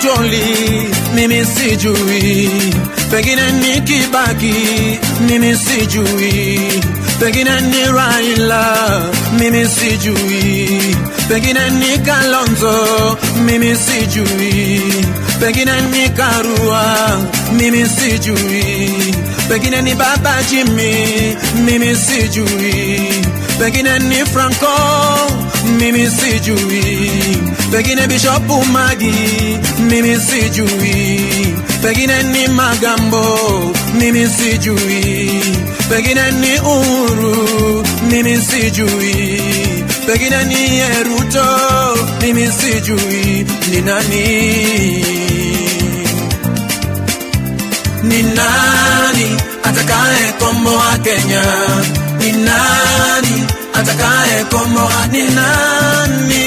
Atoli, mimi sijui, pengine ni Kibaki, mimi sijui, pengine ni Raila, mimi sijui, pengine ni Kalonzo, mimi sijui, pengine ni Karua, mimi sijui, pengine ni Baba Jimmy, mimi sijui, pengine ni Franco, mimi sijui, pengine Bishop Magi, mimi sijui, pengine ni Magambo, mimi sijui, pengine ni Uhuru, mimi sijui, pengine ni Yeruto, mimi sijui ni nani ni nani atakaye komboa Kenya? Ni nani atakaye komboa? Ni nani?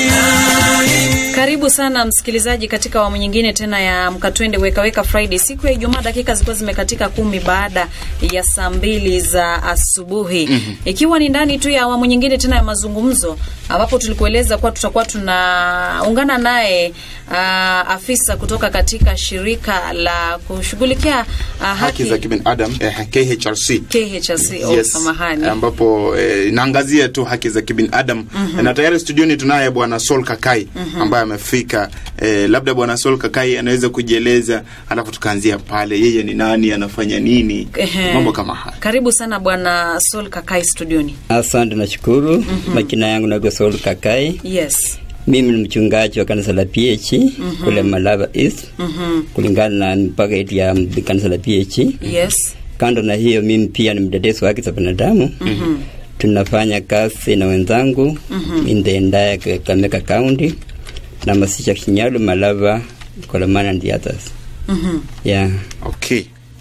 Karibu sana msikilizaji katika awamu nyingine tena ya Mkatwende Weka Weka Friday. Siku ya Ijumaa dakika zilikuwa zimekatika kumi baada ya saa mbili za asubuhi mm-hmm. ikiwa ni ndani tu ya awamu nyingine tena ya mazungumzo, ambapo tulikueleza kuwa tutakuwa tunaungana naye uh, afisa kutoka katika shirika la kushughulikia uh, haki haki za kibinadamu eh, KHRC KHRC. Oh, Yes. samahani. ambapo eh, inaangazia tu haki za kibinadamu mm-hmm. na tayari studioni tunaye bwana Sol Kakai mm-hmm. ambaye amefika eh, labda bwana Sol Kakai anaweza kujieleza alafu tukaanzia pale yeye ni nani anafanya nini Ehe. mambo kama haya Karibu sana bwana Sol Kakai studioni. Asante, nashukuru. mm-hmm. Majina yangu naitwa Saul Kakai. Yes. Mimi ni mchungaji wa kanisa la PH mm-hmm. kule Malava East Mhm. kulingana na mipaka yetu ya kanisa la PH. Yes. Kando na hiyo, mimi pia ni mtetezi wa haki za binadamu. mm-hmm. Tunafanya kazi na wenzangu mm-hmm. in the entire Kakamega County na Masisha, Shinyalu, Malava, Kolomana and the others. Mhm. Yeah, okay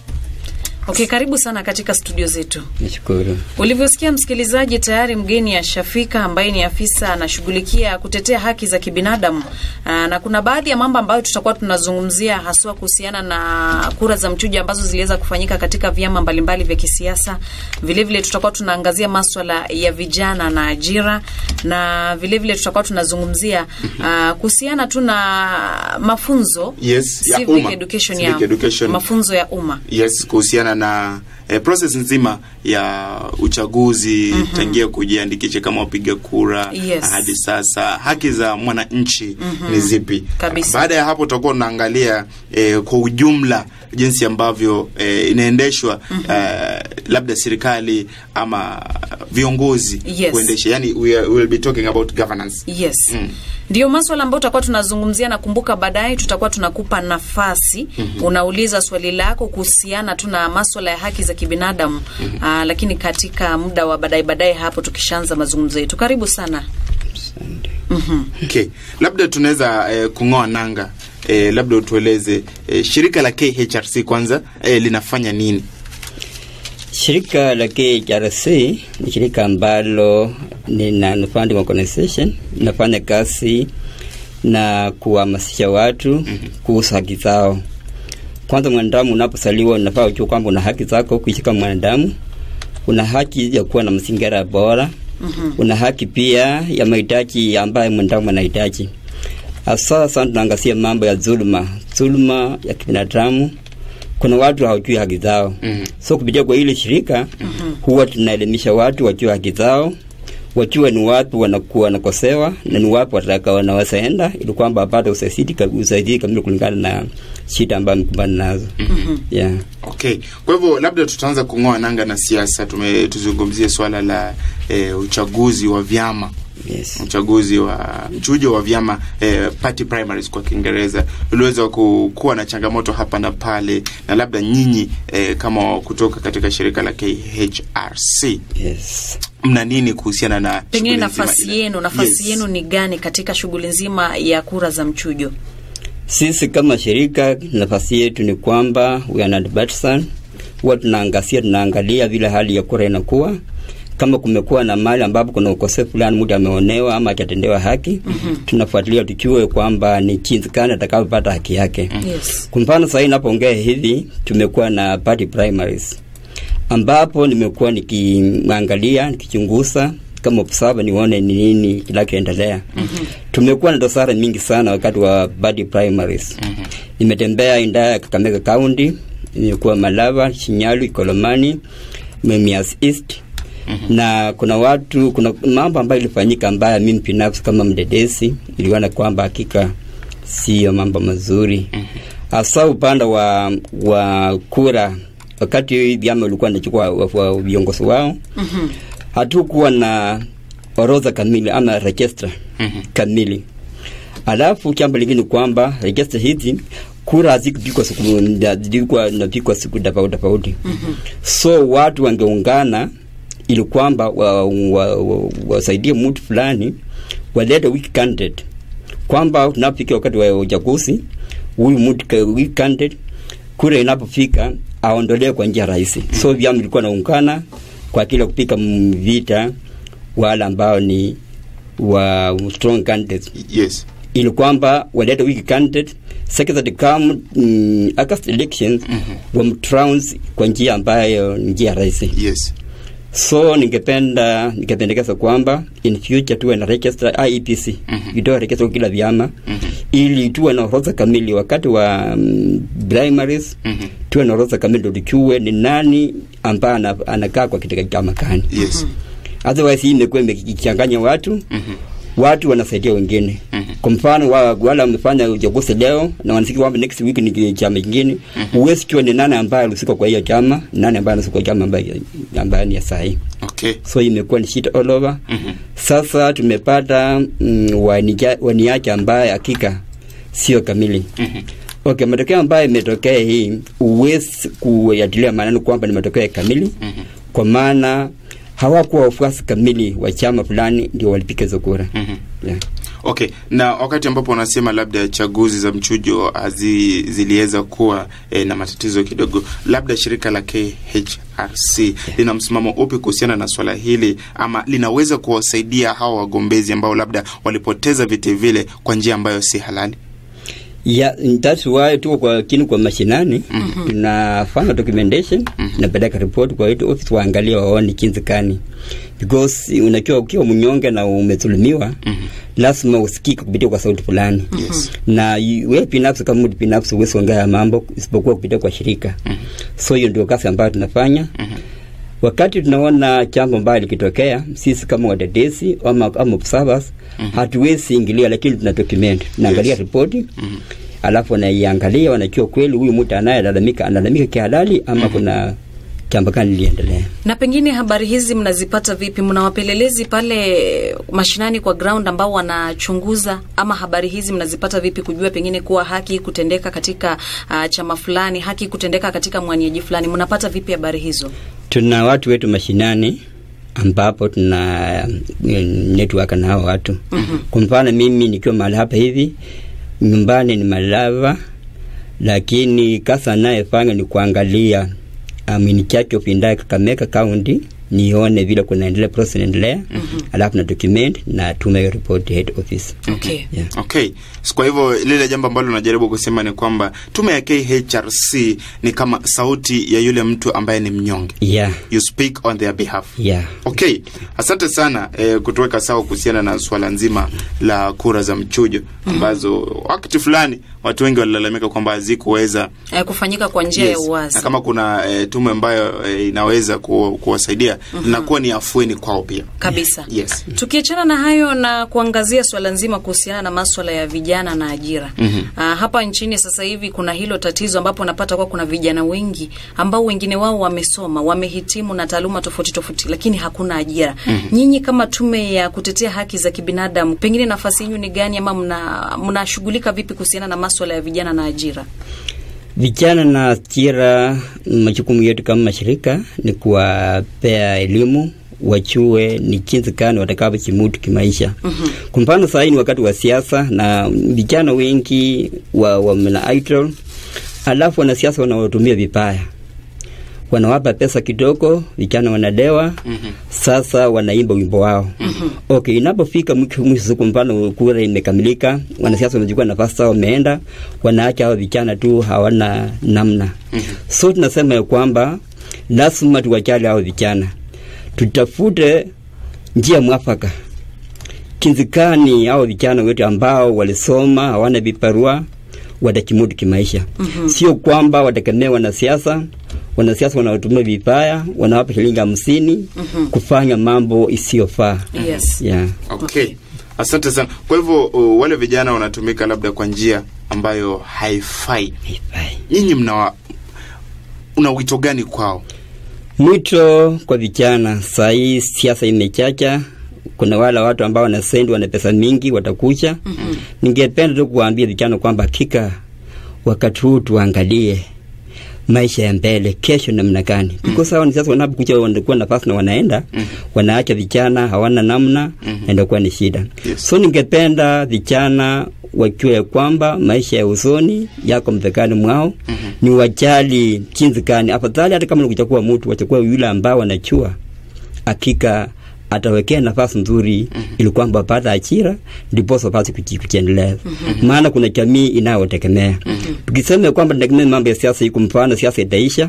Okay, karibu sana katika studio zetu. nashukuru. Ulivyosikia msikilizaji, tayari mgeni ashafika ambaye ni afisa anashughulikia kutetea haki za kibinadamu. Aa, na kuna baadhi ya mambo ambayo tutakuwa tunazungumzia haswa kuhusiana na kura za mchujo ambazo ziliweza kufanyika katika vyama mbalimbali vya kisiasa. Vile vile tutakuwa tunaangazia maswala ya vijana na ajira, na vile vile tutakuwa tunazungumzia aa, kuhusiana tu na mafunzo Yes, ya civic umma. education, Civic ya education. mafunzo ya umma. yes kuhusiana na eh, process nzima ya uchaguzi mm-hmm. tangia kujiandikisha kama wapiga kura Yes. hadi sasa haki za mwananchi mm-hmm. ni zipi Kabisa. baada ya hapo tutakuwa tunaangalia eh, kwa ujumla jinsi ambavyo eh, inaendeshwa mm-hmm. eh, labda serikali ama viongozi Yes. kuendesha yani we, are, we will be talking about governance yes Mm. ndio maswala ambayo tutakuwa tunazungumzia na kumbuka baadaye tutakuwa tunakupa nafasi mm-hmm. unauliza swali lako kuhusiana tu na maswala ya haki za kibinadamu mm-hmm. Aa, lakini katika muda wa baadaye baadaye hapo tukishaanza mazungumzo yetu karibu sana Asante. mm-hmm. okay labda tunaweza eh, kung'oa nanga eh, labda utueleze eh, shirika la KHRC kwanza eh, linafanya nini Shirika la KHRC ni shirika ambalo ni non-funding organization, inafanya kazi na kuhamasisha watu kuhusu haki zao. Kwanza, mwanadamu unapozaliwa unafaa ujue kwamba una haki zako kuishi kama mwanadamu. Una haki ya kuwa na mazingira bora. Una haki pia ya mahitaji ambayo mwanadamu anahitaji. Hasa sana tunaangazia mambo ya dhuluma, dhuluma ya kibinadamu. Kuna watu hawajui haki zao Mhm. so kupitia kwa ile shirika huwa tunaelimisha watu wajue haki zao, wajue ni wapi wanakuwa wanakosewa na ni wapi wataka wanaweza enda, ili kwamba wapate usaidizi ka- usaidizi kamili kulingana na shida ambayo amekumbana nazo. Yeah. okay kwa hivyo labda tutaanza kung'oa nanga na siasa tume tuzungumzie swala la eh, uchaguzi wa vyama Yes. uchaguzi wa mchujo wa vyama eh, party primaries kwa kiingereza uliweza ku, kuwa na changamoto hapa na pale na labda nyinyi eh, kama kutoka katika shirika la KHRC Yes. mna nini kuhusiana na pengine shughuli nzima nafasi ile? yenu nafasi Yes. yenu ni gani katika shughuli nzima ya kura za mchujo Sisi kama shirika nafasi yetu ni kwamba we are not partisan. Huwa tunaangazia tunaangalia vile hali ya kura inakuwa kama kumekuwa na mali ambapo kuna ukosefu fulani, mtu ameonewa ama hajatendewa haki, mm-hmm. tunafuatilia tujue kwamba ni jinsi gani atakavyopata haki yake. mm-hmm. yes Kwa mfano sasa inapoongea hivi, tumekuwa na party primaries ambapo nimekuwa nikiangalia nikichunguza kama observer nione ni nini kinachoendelea. mm-hmm. tumekuwa na dosara mingi sana wakati wa badi primaries mm-hmm. nimetembea indaya ya kakamega county nimekuwa malava shinyalu ikolomani memias east Mm-hmm. na kuna watu kuna mambo ambayo ilifanyika ambayo mimi binafsi kama mdedesi niliona kwamba hakika siyo mambo mazuri hasa mm-hmm. upande wa wa kura wakati vyama ulikuwa nachukua wa- viongozi wao Mhm. hatukuwa na orodha kamili ama register Mhm. kamili alafu jambo lingine kwamba register hizi kura hazikupikwa siku zilikuwa napikwa siku tofauti tofauti so watu wangeungana ili kwamba wasaidie wa, wa, wa wasaidie mtu fulani walete weak candidate kwamba tunapofika wakati wa uchaguzi huyu mtu ka- weak candidate kura inapofika aondolewe kwa njia rahisi so vyama vilikuwa naungana kwa kile kupika m- vita wale ambao ni wa strong candidates yes ili kwamba walete weak candidate secretary come mm, August elections mm-hmm. wamtrounce kwa njia ambayo ni njia rahisi yes so ningependa ningependekeza kwamba in future tuwe na register IEPC Mhm. itoe register kwa kila vyama Mhm. ili tuwe na orodha kamili wakati wa um, primaries Mhm. tuwe na orodha kamili ndo tujue ni nani ambaye ana- anakaa kwa katika chama gani yes otherwise hii imekuwa imekichanganya watu Mhm. watu wanasaidia wengine Mhm. kwa mfano wa, wale wamefanya uchaguzi leo na wanasikia kwamba next week ni chama kingine huwezi jua ni nani ambaye alihusika kwa hiyo chama nani ambaye anahusika kwa chama ambaye ambaye ni ya sahi okay so imekuwa ni shida all over Mhm. sasa tumepata mm, wanija- waniache ambaye hakika sio kamili Mhm. okay matokeo ambayo imetokea hii huwezi kuyatilia maanani kwamba ni matokeo kamili Mhm. kwa maana hawakuwa wafuasi kamili wa chama fulani ndio walipiga hizo kura Mhm. yeah. okay na wakati ambapo unasema labda chaguzi za mchujo hazi ziliweza kuwa eh, na matatizo kidogo labda shirika la KHRC lina msimamo upi kuhusiana na swala hili ama linaweza kuwasaidia hawa wagombezi ambao labda walipoteza viti vile kwa njia ambayo si halali Yeah, that's why tuko kwa kini kwa mashinani mm-hmm. tunafanya documentation mm-hmm. napeleka report kwa wetu office waangalie waone jinsi gani because unajua ukiwa mnyonge na umedhulumiwa mm-hmm. lazima usikike kupitia kwa sauti fulani Yes. na yu- wewe binafsi kama mtu binafsi huwezi ongea ya mambo isipokuwa kupitia kwa shirika mm-hmm. so hiyo ndio kazi ambayo tunafanya mm-hmm wakati tunaona jambo mbaya likitokea sisi kama wadadesi ama, ama observers mm-hmm. hatuwezi ingilia lakini tuna document tunaangalia Yes. ripoti mm-hmm. alafu wanaiangalia wanajua kweli huyu mtu anayelalamika analalamika kihalali ama mm-hmm. kuna jambo gani liendelea na pengine habari hizi mnazipata vipi mna wapelelezi pale mashinani kwa ground ambao wanachunguza ama habari hizi mnazipata vipi kujua pengine kuwa haki kutendeka katika uh, chama fulani haki kutendeka katika mwaniaji fulani mnapata vipi habari hizo tuna watu wetu mashinani ambapo tuna mm, network na hao watu mm-hmm. kwa mfano mimi nikiwa mahali hapa hivi nyumbani ni malava lakini kazi anayefanya ni kuangalia um, in charge of Indaya Kakamega County nione vile kunaendelea process inaendelea mm-hmm. alafu na document na tume hiyo report head office okay yeah. okay so kwa hivyo lile jambo ambalo unajaribu kusema ni kwamba tume ya KHRC ni kama sauti ya yule mtu ambaye ni mnyonge yeah you speak on their behalf yeah okay asante sana eh, kutuweka sawa kuhusiana na swala nzima la kura za mchujo ambazo wakati fulani watu wengi walilalamika kwamba hazikuweza eh, kufanyika kwa njia ya Yes. uwazi na kama kuna eh, tume ambayo eh, inaweza ku, kuwasaidia linakuwa ni afueni kwao pia kabisa yes tukiachana na hayo na kuangazia swala nzima kuhusiana na maswala ya vijana na ajira mm-hmm. uh, hapa nchini sasa hivi kuna hilo tatizo ambapo napata kuwa kuna vijana wengi ambao wengine wao wamesoma wamehitimu na taaluma tofauti tofauti lakini hakuna ajira mm-hmm. nyinyi kama tume ya kutetea haki za kibinadamu pengine nafasi yenu ni gani ama mna- mnashughulika vipi kuhusiana na maswala ya vijana na ajira vijana na ajira majukumu yetu kama mashirika ni kuwapea elimu wachue ni jinsi gani watakavyojimudu kimaisha mm-hmm. kwa mfano sahii ni wakati wa siasa na vijana wengi wa, wa na idol alafu wanasiasa wanawatumia vibaya wanawapa pesa kidogo vijana wanadewa mm-hmm. sasa wanaimba wimbo wao mm-hmm. okay inapofika mwisho mwisho siku mfano kura imekamilika wanasiasa wamechukua nafasi zao wameenda wanaacha hao vijana tu hawana namna mm-hmm. so tunasema ya kwamba lazima tuwajali hao vijana tutafute njia mwafaka kinzikani au vijana wetu ambao walisoma hawana viparua watakimudu kimaisha mm-hmm. sio kwamba wategemea wanasiasa wanasiasa wanaotumia vibaya wanawapa shilingi hamsini mm-hmm. kufanya mambo isiyofaa Yes. yeah. okay. asante sana kwa hivyo uh, wale vijana wanatumika labda kwa njia ambayo haifai Haifai. nyinyi mna una wito gani kwao Mwito kwa vijana, saa hii siasa imechacha. Kuna wale watu ambao wanasendi wana pesa mingi watakucha. mm-hmm. Ningependa tu kuwaambia vijana kwamba hakika wakati huu tuangalie maisha ya mbele, kesho namna gani? mm-hmm. Because hao ni sasa wanapokuja wanakuwa nafasi na wanaenda mm-hmm. wanaacha vijana hawana namna mm-hmm. na inakuwa ni shida Yes. so ningependa vijana wajue ya kwamba maisha ya usoni yako mvekani mwao mm-hmm. ni wajali jinsi gani afadhali hata kama nikuchakua mtu wachakua yule ambao wanachua hakika atawekea nafasi nzuri mm-hmm. ili kwamba apate ajira ndiposa apate kuji- kujiendeleza mm-hmm. maana kuna jamii inayotegemea mm-hmm. tukisema kwamba tunategemea mambo ya siasa iko mfano siasa itaisha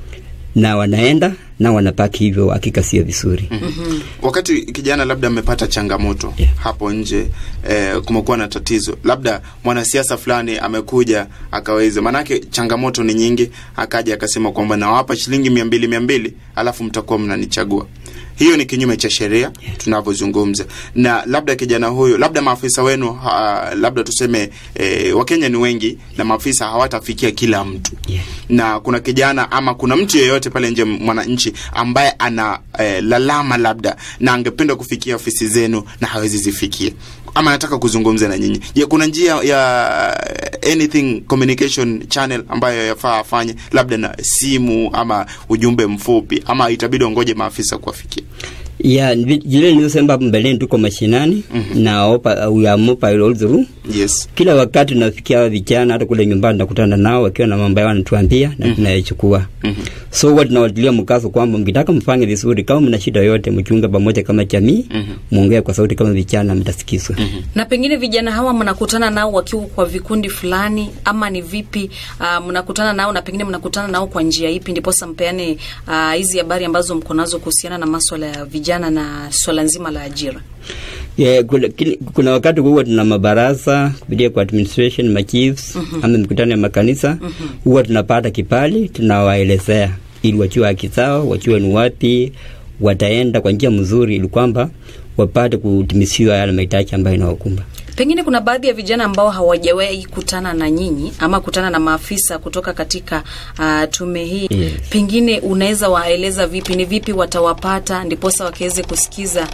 na wanaenda na wanabaki hivyo hakika sio vizuri mm-hmm. wakati kijana labda amepata changamoto Yeah. hapo nje eh, kumekuwa na tatizo labda mwanasiasa fulani amekuja akaweza maanake changamoto ni nyingi akaja akasema kwamba nawapa shilingi mia mbili mia mbili alafu mtakuwa mnanichagua hiyo ni kinyume cha sheria tunavyozungumza na labda kijana huyo labda maafisa wenu ha, labda tuseme eh, wakenya ni wengi na maafisa hawatafikia kila mtu Yeah. na kuna kijana ama kuna mtu yeyote pale nje mwananchi ambaye ana eh, lalama labda na angependa kufikia ofisi zenu na hawezi zifikia ama anataka kuzungumza na nyinyi je kuna njia ya anything communication channel ambayo yafaa afanye labda na simu ama ujumbe mfupi ama itabidi ongoje maafisa kuwafikia ya vi- vile nilivyosema hapo mbeleni tuko mashinani mm-hmm. na opa, we are mobile all through yes kila wakati tunafikia hawa vijana hata kule nyumbani nakutana nao wakiwa na mambo yao wanatuambia na tunayachukua Mhm. so huwa tunawatilia mkazo kwamba mkitaka mfanye vizuri kama mna shida yote mkiunga pamoja kama jamii Mhm. muongee kwa sauti kama vijana mtasikizwa na pengine vijana hawa mnakutana nao wakiwa kwa vikundi fulani ama ni vipi uh, mnakutana nao na pengine mnakutana nao kwa njia ipi ndiposa mpeane ah, hizi habari ambazo mko nazo kuhusiana na maswala ya vijana na swala nzima la ajira Yeah, kuna, kili- kuna wakati huwa tuna mabaraza kupitia kwa administration machiefs mm-hmm. ama mikutano ya makanisa mm-hmm. huwa tunapata kipali tunawaelezea ili wajue haki zao wajue ni wapi wataenda kwa njia mzuri ili kwamba wapate kutimisiwa yale mahitaji ambayo inawakumba pengine kuna baadhi ya vijana ambao hawajawahi kutana na nyinyi ama kutana na maafisa kutoka katika uh, tume hii Yes. pengine unaweza waeleza vipi ni vipi watawapata ndiposa wakaweze kusikiza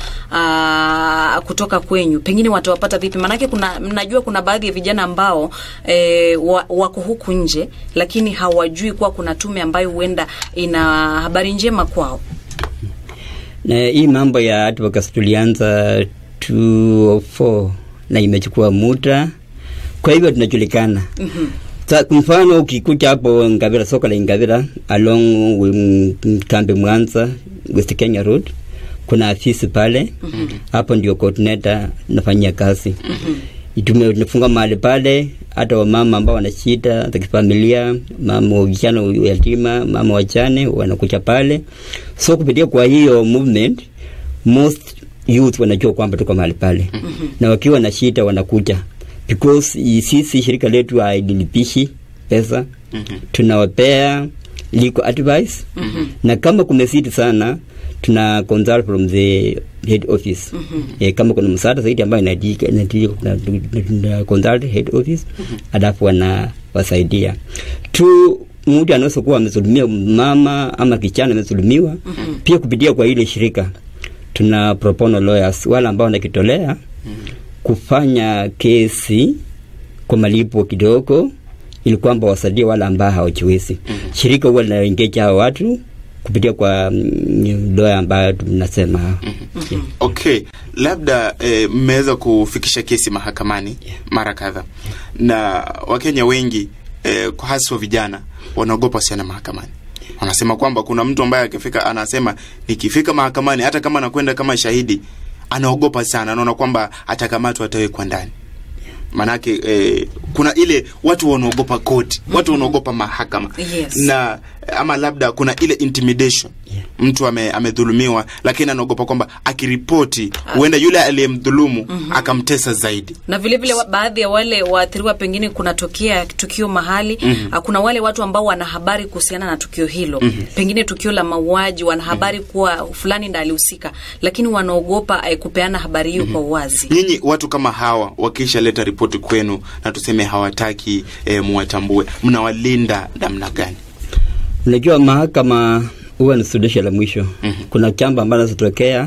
uh, kutoka kwenyu pengine watawapata vipi maanake kuna mnajua kuna baadhi ya vijana ambao eh, wa, wako huku nje lakini hawajui kuwa kuna tume ambayo huenda ina habari njema kwao na hii mambo ya advocacy tulianza 204 na imechukua muda kwa hivyo tunajulikana mm-hmm. Sa, kwa mfano ukikuja hapo Ngavira, soko la Ngavira along um, kambi Mwanza West Kenya Road kuna afisi pale mm-hmm. hapo ndio coordinator nafanyia kazi mm-hmm. tumefunga mahali pale hata wamama ambao wana shida za kifamilia mama vijana yatima mama wachane wanakuja pale so kupitia kwa hiyo movement most youth wanajua kwamba tuko mahali pale mm-hmm. na wakiwa na shida wanakuja because i- sisi shirika letu haililipishi pesa mm-hmm. tunawapea legal advice mm-hmm. na kama kumesiti sana tuna consult from the head office mm-hmm. e, kama kuna msaada zaidi ambayo inahitajika inahitajika, tuna- tuna- tuna consult head office mm-hmm. alafu wanawasaidia tu mtu anaweza kuwa amezulumiwa mama ama kijana amezulumiwa mm-hmm. pia kupitia kwa ile shirika tuna pro bono lawyers wale ambao wanakitolea mm-hmm. kufanya kesi kwa malipo kidogo ili kwamba wasaidie wale ambao hawajiwezi mm-hmm. shirika huwa linaengeja hao watu kupitia kwa mm, lawyer ambayo tunasema mm-hmm. yeah. okay labda eh, mmeweza kufikisha kesi mahakamani Yeah. mara kadhaa na wakenya wengi eh, kwa haswa vijana wanaogopa sana mahakamani wanasema kwamba kuna mtu ambaye akifika anasema nikifika mahakamani hata kama anakwenda kama shahidi anaogopa sana anaona kwamba atakamatwa atawekwa ndani manake eh, kuna ile watu wanaogopa koti watu wanaogopa mahakama Yes. na ama labda kuna ile intimidation Yeah. mtu ame, amedhulumiwa lakini anaogopa kwamba akiripoti huenda yule aliyemdhulumu akamtesa zaidi na vile vile wa- baadhi ya wale waathiriwa pengine kunatokea tukio mahali mm-hmm. kuna wale watu ambao wana habari kuhusiana na tukio hilo mm-hmm. pengine tukio la mauaji wana habari kuwa fulani ndo alihusika lakini wanaogopa eh, kupeana habari hiyo kwa uwazi nyinyi watu kama hawa wakishaleta ripoti kwenu na tuseme hawataki e, muwatambue mnawalinda namna gani Unajua mahakama huwa ni suluhisho la mwisho. Mm-hmm. Kuna jambo ambalo zinatokea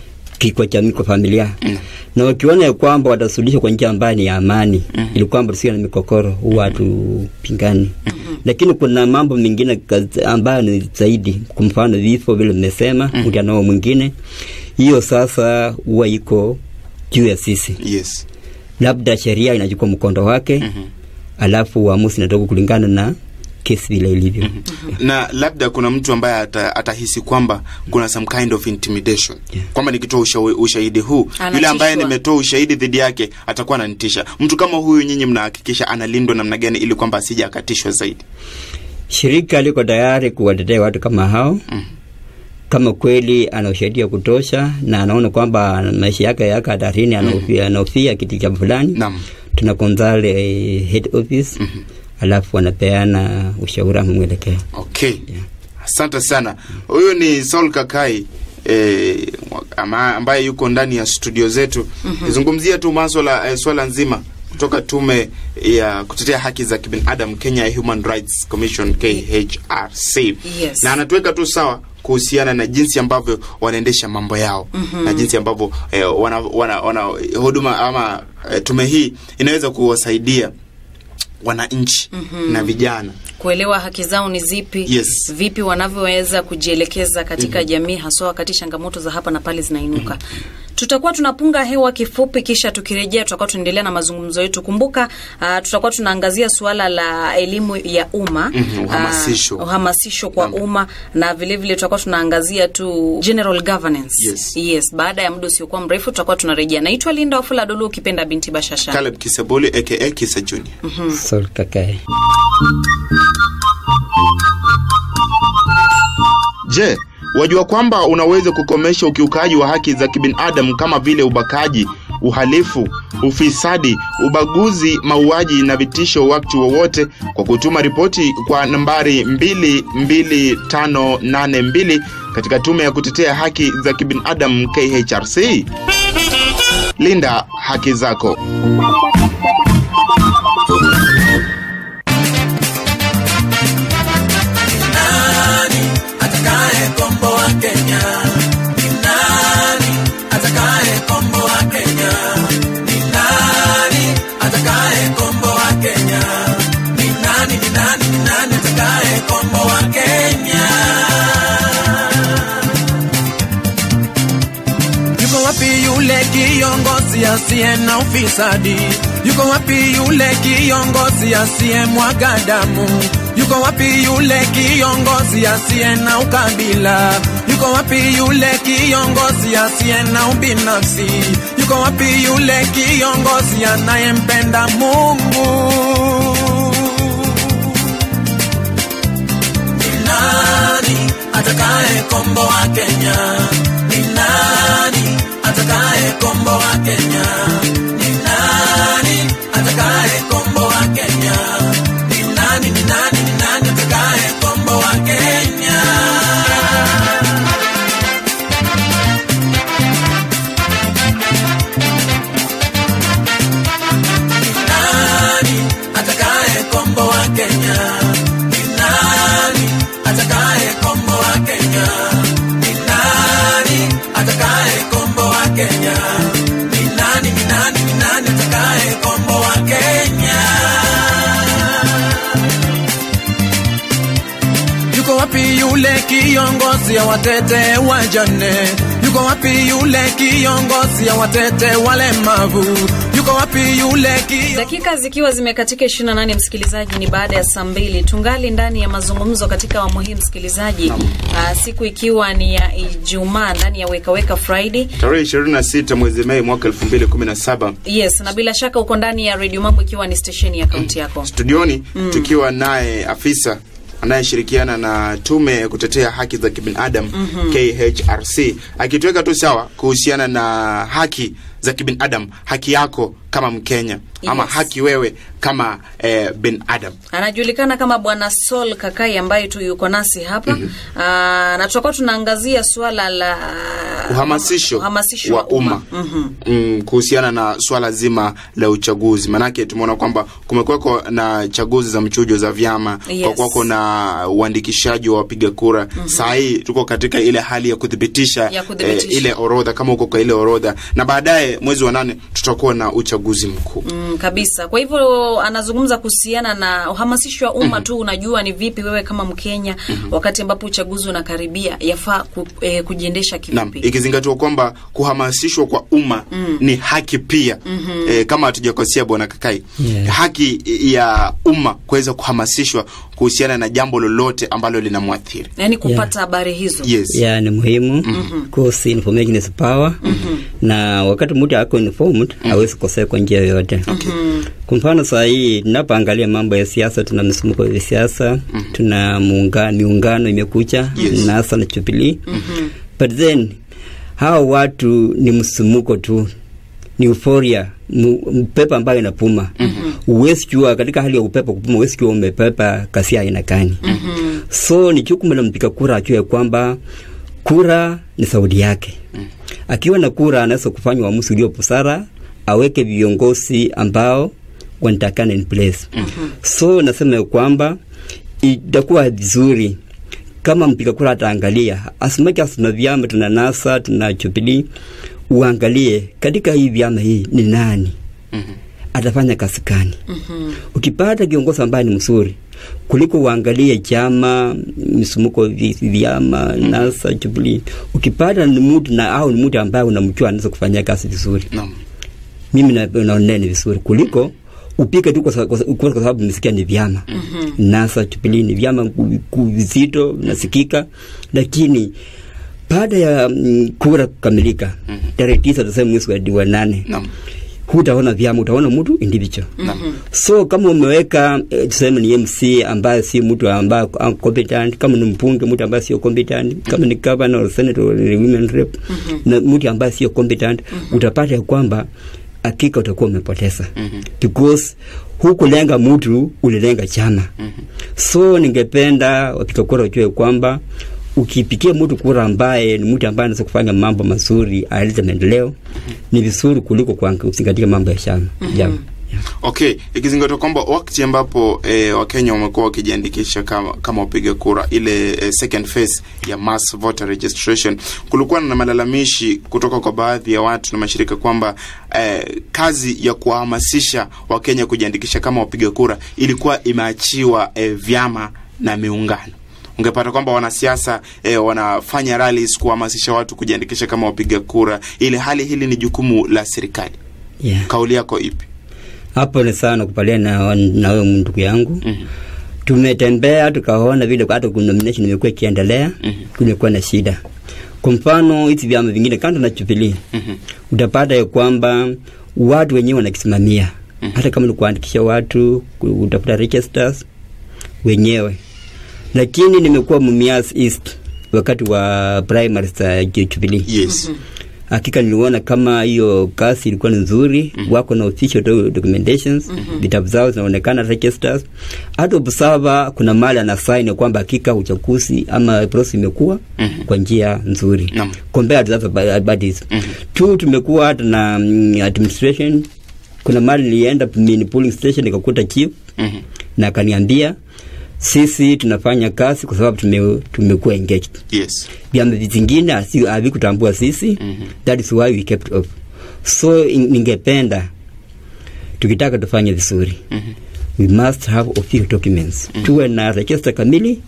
kwa jamii, kwa familia mm-hmm. na wakiona ya kwamba watasuluhisha kwa njia ambayo ni ya amani mm-hmm. ili kwamba tusiwe na mikokoro, huwa hatupingani mm-hmm. lakini kuna mambo mengine kaz- ambayo ni zaidi, kwa mfano vifo vile mmesema, mm-hmm. mtu anao mwingine, hiyo sasa huwa iko juu ya sisi yes labda sheria inachukua mkondo wake mm-hmm. alafu uamuzi inatoka kulingana na kesi vile ilivyo mm-hmm. na labda kuna mtu ambaye ata, atahisi kwamba kuna some kind of intimidation Yeah. kwamba nikitoa usha, ushahidi huu Anatishwa. yule ambaye nimetoa ushahidi dhidi yake atakuwa ananitisha mtu kama huyu nyinyi mnahakikisha analindwa namna gani ili kwamba asije akatishwa zaidi shirika liko tayari kuwatetea watu kama hao mm. kama kweli ana ushahidi wa kutosha na anaona kwamba maisha yake yako hatarini anaofia anaofia kitu cha fulani Naam. tuna konzale eh, head office mm-hmm. alafu wanapeana ushauri ama mwelekeo okay asante sana huyu ni saul kakai eh, ama, ambaye yuko ndani ya studio zetu mm-hmm. zungumzia tu maswala eh, swala nzima kutoka tume ya kutetea haki za kibinadamu kenya Human Rights Commission KHRC Yes. na anatuweka tu sawa kuhusiana na jinsi ambavyo wanaendesha mambo yao mm-hmm. na jinsi ambavyo eh, wana, wana, wana huduma ama eh, tume hii inaweza kuwasaidia wananchi mm-hmm. na vijana kuelewa haki zao ni zipi Yes. vipi wanavyoweza kujielekeza katika mm-hmm. jamii haswa wakati changamoto za hapa na pale zinainuka mm-hmm. tutakuwa tunapunga hewa kifupi kisha tukirejea tutakuwa tunaendelea na mazungumzo yetu kumbuka uh, tutakuwa tunaangazia suala la elimu ya umma Mhm, uhamasisho. uh, uhamasisho kwa umma na vile vile tutakuwa tunaangazia tu general governance Yes. yes baada ya muda usiokuwa mrefu tutakuwa tunarejea naitwa linda wafula dolu ukipenda binti bashasha Caleb Kiseboli aka Kisa Junior Sol kakae Je, wajua kwamba unaweza kukomesha ukiukaji wa haki za kibinadamu kama vile ubakaji, uhalifu, ufisadi, ubaguzi, mauaji na vitisho wakati wowote kwa kutuma ripoti kwa nambari 22582 katika tume ya kutetea haki za kibinadamu KHRC? Linda haki zako. nani atakaye komboa Kenya? Ni nani atakaye komboa Kenya? Ni nani atakaye komboa Kenya? Ni nani, ni nani, ni nani atakaye komboa Kenya? Yuko wapi yule kiongozi asiye na ufisadi? Yuko wapi yule kiongozi asiye mwaga damu? Yuko wapi yule kiongozi asiye na ukabila? Yuko wapi yule kiongozi asiye na ubinafsi? Yuko wapi yule kiongozi anayempenda Mungu? Ni nani atakaye komboa Kenya? Ni nani atakaye komboa Kenya? Ni nani atakaye komboa Kenya? Ni nani, ni nani, ni nani atakaye komboa Kenya? Ni nani atakaye komboa Kenya? Ni nani atakaye komboa Kenya? Ni nani atakaye komboa Kenya? Ni nani, ni nani, ni nani atakaye komboa Kenya? Yuko wapi yule kiongozi ya watete wajane? Yuko wapi yule kiongozi ya watete walemavu? Yuko wapi yule kiongozi dakika zikiwa zimekatika 28 msikilizaji ni baada ya saa mbili tungali ndani ya mazungumzo katika awamu hii msikilizaji uh, siku ikiwa ni ya ijumaa ndani ya wekaweka friday Tarehe 26 mwezi Mei mwaka 2017 yes na bila shaka uko ndani ya redio mambo ikiwa ni stesheni ya kaunti yako studioni mm. tukiwa naye afisa anayeshirikiana na tume ya kutetea haki za kibinadamu KHRC akituweka tu sawa kuhusiana na haki za kibinadamu, haki yako kama Mkenya ama Yes. haki wewe kama eh, binadamu. anajulikana kama bwana Sol Kakai ambaye tu yuko nasi hapa mm-hmm. na tutakuwa tunaangazia suala la uhamasisho, uhamasisho wa umma Mhm. mm, kuhusiana na swala zima la uchaguzi. Maanake tumeona kwamba kumekuweko na chaguzi za mchujo za vyama Yes. kwa kuwako na uandikishaji wa wapiga kura. Saa hii tuko katika ile hali ya kuthibitisha, Ya kuthibitisha. ile orodha kama uko kwa ile orodha, na baadaye mwezi wa nane tutakuwa na uchaguzi mkuu. Mm, kabisa. Kwa hivyo anazungumza kuhusiana na uhamasisho wa umma tu. Unajua ni vipi wewe kama Mkenya wakati ambapo uchaguzi unakaribia yafaa ku, eh, kujiendesha Naam, kivipi? ikizingatiwa kwamba kuhamasishwa kwa umma ni haki pia e, kama hatujakosea bwana Kakai Yeah. haki ya umma kuweza kuhamasishwa kuhusiana na jambo lolote ambalo linamwathiri. Yaani kupata habari hizo. Yes. ya ni muhimu because information is power na wakati mtu ako informed hawezi kukosea kwa njia yoyote kwa mfano saa hii tunapoangalia mambo ya siasa tuna misumuko ya siasa tuna muunga, miungano imekucha Yes. nasa na Jubilee but then hawa watu ni msumuko tu ni euphoria mu- upepo ambayo inapuma huwezi jua katika hali ya upepo kupuma huwezi jua umepepa kasi aina gani so ni jukumu la mpiga kura ajue kwamba kura ni sauti yake akiwa na kura anaweza kufanya uamuzi ulio busara aweke viongozi ambao wanatakana in place so nasema ya kwamba itakuwa vizuri kama mpiga kura ataangalia as much as tuna vyama tuna nasa tuna Jubilee uangalie katika hii vyama hii ni nani atafanya kazi gani ukipata kiongozi ambaye ni mzuri kuliko uangalie chama misumuko vi- vyama nasa Jubilee ukipata ni mtu na au ni mtu ambaye unamjua anaweza kufanya kazi vizuri Naam. mimi na- naonea ni vizuri kuliko upike tu kwa sa- kwa sa- kwa sababu nimesikia ni vyama nasa Jubilee ni vyama ku- ku- vizito nasikika lakini baada ya mm, kura kukamilika tarehe tisa tuseme mwezi wa- wa nane Naam. hutaona vyama utaona mtu individual so kama umeweka eh, tuseme ni mc ambaye si mtu ambaye ako competent kama ni mbunge mtu ambaye sio competent kama ni governor or senator or ni women rep na mtu ambaye sio competent utapata ya kwamba hakika utakuwa umepoteza because hukulenga mtu ulilenga chama so ningependa wapiga kura wajue kwamba ukipikia mtu kura ambaye ni mtu ambaye anaweza kufanya mambo mazuri alete maendeleo ni vizuri kuliko kuang- kuzingatia mambo ya chama jama Okay, ikizingatiwa kwamba wakati ambapo eh, Wakenya wamekuwa wakijiandikisha kama, kama wapiga kura ile eh, second phase ya mass voter registration, kulikuwa na malalamishi kutoka kwa baadhi ya watu na mashirika kwamba eh, kazi ya kuwahamasisha Wakenya kujiandikisha kama wapiga kura ilikuwa imeachiwa eh, vyama na miungano ungepata kwamba wanasiasa eh, wanafanya rallies kuhamasisha watu kujiandikisha kama wapiga kura, ili hali hili ni jukumu la serikali. yeah. Kauli yako ipi? hapo ni sana kupaliana na, na wewe ndugu yangu Mhm. tumetembea tukaona vile hata nomination imekuwa ikiendelea Mhm. kumekuwa na shida kwa mfano hizi vyama vingine kando na Jubilee Mhm. utapata ya kwamba watu wenyewe wanakisimamia hata kama ni kuandikisha watu ku- utafuta registers wenyewe lakini nimekuwa Mumias East wakati wa primary za Jubilee Yes. hakika niliona kama hiyo kazi ilikuwa ni nzuri wako na official do- documentations vitabu zao zinaonekana registers hata observer kuna mali ana sign ya kwamba hakika uchaguzi ama process imekuwa Mhm. kwa njia nzuri Naam. compared to other ba- bodies Mhm. tu tumekuwa hata na mm, administration kuna mali nilienda mini polling station nikakuta chief Mhm. na akaniambia sisi tunafanya kazi kwa sababu tume, tumekuwa engaged Yes. vyama vingine hasi- havikutambua sisi Mhm. that is why we kept off so in- ningependa tukitaka tufanye vizuri Mhm. we must have official documents tuwe na register kamili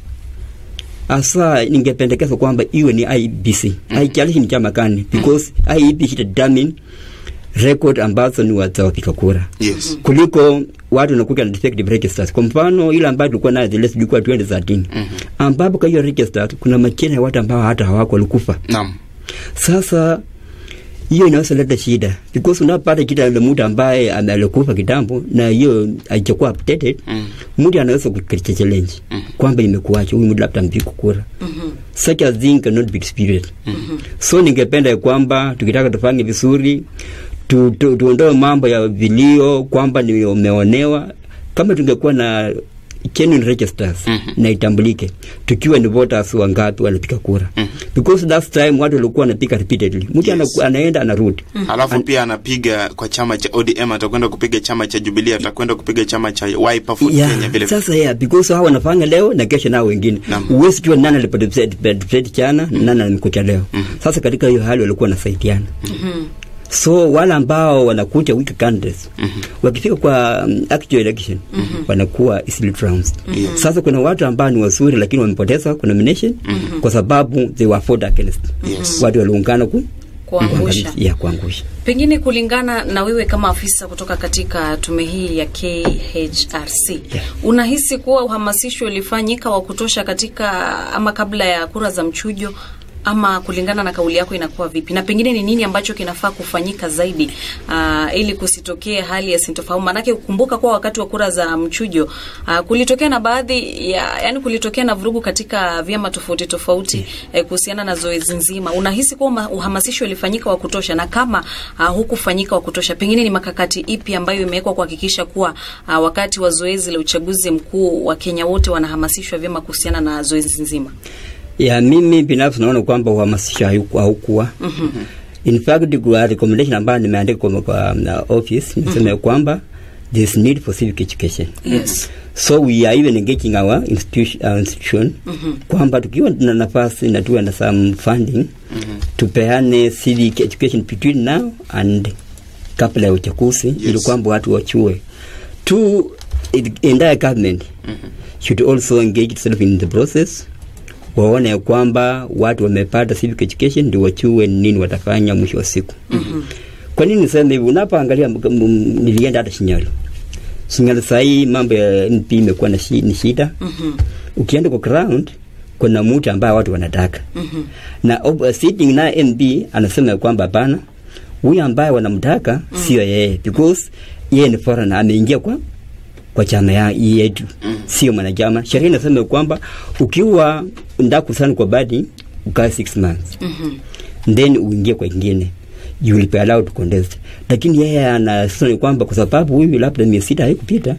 hasa ningependekeza kwamba iwe ni IBC haijalishi ni chama gani because IEBC determine record ambazo ni wa- za wapiga kura Yes. kuliko watu wanakuja na defective registers. Kwa mfano ile ambayo tulikuwa nayo zile sijui 2013 ambapo kwa hiyo registers kuna majina ya watu ambao hata hawako walikufa. Naam. Sasa hiyo inaweza leta shida because unapata shida ile mtu ambaye ame- alikufa kitambo na hiyo haijakuwa updated Mm. mtu anaweza kukicha challenge kwamba imekuacha huyu mtu labda mpiku kura such a thing cannot be experienced so ningependa ya kwamba tukitaka tufanye vizuri tu, tu, tuondoe mambo ya vilio kwamba nimeonewa kama tungekuwa na genuine registers Mhm. na itambulike tukiwa ni voters wangapi wanapiga kura because last time watu walikuwa wanapiga repeatedly mtu Yes. anaku- anaenda anarudi Alafu pia anapiga kwa chama cha ODM, atakwenda kupiga chama cha Jubilee, atakwenda kupiga chama cha Wiper for Yeah, Kenya vile vile. sasa yeah, because hao wanafanya leo na kesho nao wengine Naam. huwezi jua nani aliparticipate jana na nani alimkuta leo sasa katika hiyo hali walikuwa wanasaidiana so wale ambao wanakuja weak candidates wakifika kwa um, actual election wanakuwa easily trounced Yes. sasa kuna watu ambao ni wazuri lakini wamepoteza kwa nomination kwa sababu they were fought against Yes. watu waliungana ku Kuangusha. ya kuangusha Pengine kulingana na wewe kama afisa kutoka katika tume hii ya KHRC, Yeah. unahisi kuwa uhamasisho ulifanyika wa kutosha katika ama kabla ya kura za mchujo ama kulingana na kauli yako inakuwa vipi, na pengine ni nini ambacho kinafaa kufanyika zaidi uh, ili kusitokee hali ya sintofahamu? Maanake ukumbuka kuwa wakati wa kura za mchujo uh, kulitokea na baadhi ya yani, kulitokea na vurugu katika vyama tofauti tofauti eh, kuhusiana na zoezi nzima. Unahisi kuwa ma- uhamasisho ulifanyika wa kutosha, na kama uh, hukufanyika wa kutosha, pengine ni makakati ipi ambayo imewekwa kuhakikisha kuwa uh, wakati wa zoezi la uchaguzi mkuu wa Kenya wote wanahamasishwa vyema kuhusiana na zoezi nzima? ya mimi binafsi naona kwamba uhamasisho hauku- haukuwa in fact kwa recommendation ambayo nimeandika kwa, kwa um, office nimesema ya kwamba there is need for civic education Yes. so we are even engaging our institution, our institution kwamba tukiwa na nafasi na tuwe na some funding tupeane civic education between now and kabla ya uchaguzi ili kwamba watu wachue to it, entire government should also engage itself in the process waone ya kwamba watu wamepata civic education ndio wachue nini watafanya mwisho wa siku kwa nini niseme hivi unapoangalia m- m- nilienda hata shinyali shinyali sahii mambo ya np imekuwa na shi- ni shida ukienda kwa ground kuna mtu ambaye watu wanataka na ob- sitting na nb anasema ya kwamba hapana huyu ambaye wanamtaka sio yeye because yeye ni foreigner ameingia kwa kwa chama ya yetu sio mwanachama sheria inasema ya kwamba ukiwa ndaku sana kwa badi ukae 6 months then uingie kwa ingine you will be allowed to contest lakini yeye anasema kwamba kwa sababu huyu labda miezi sita haikupita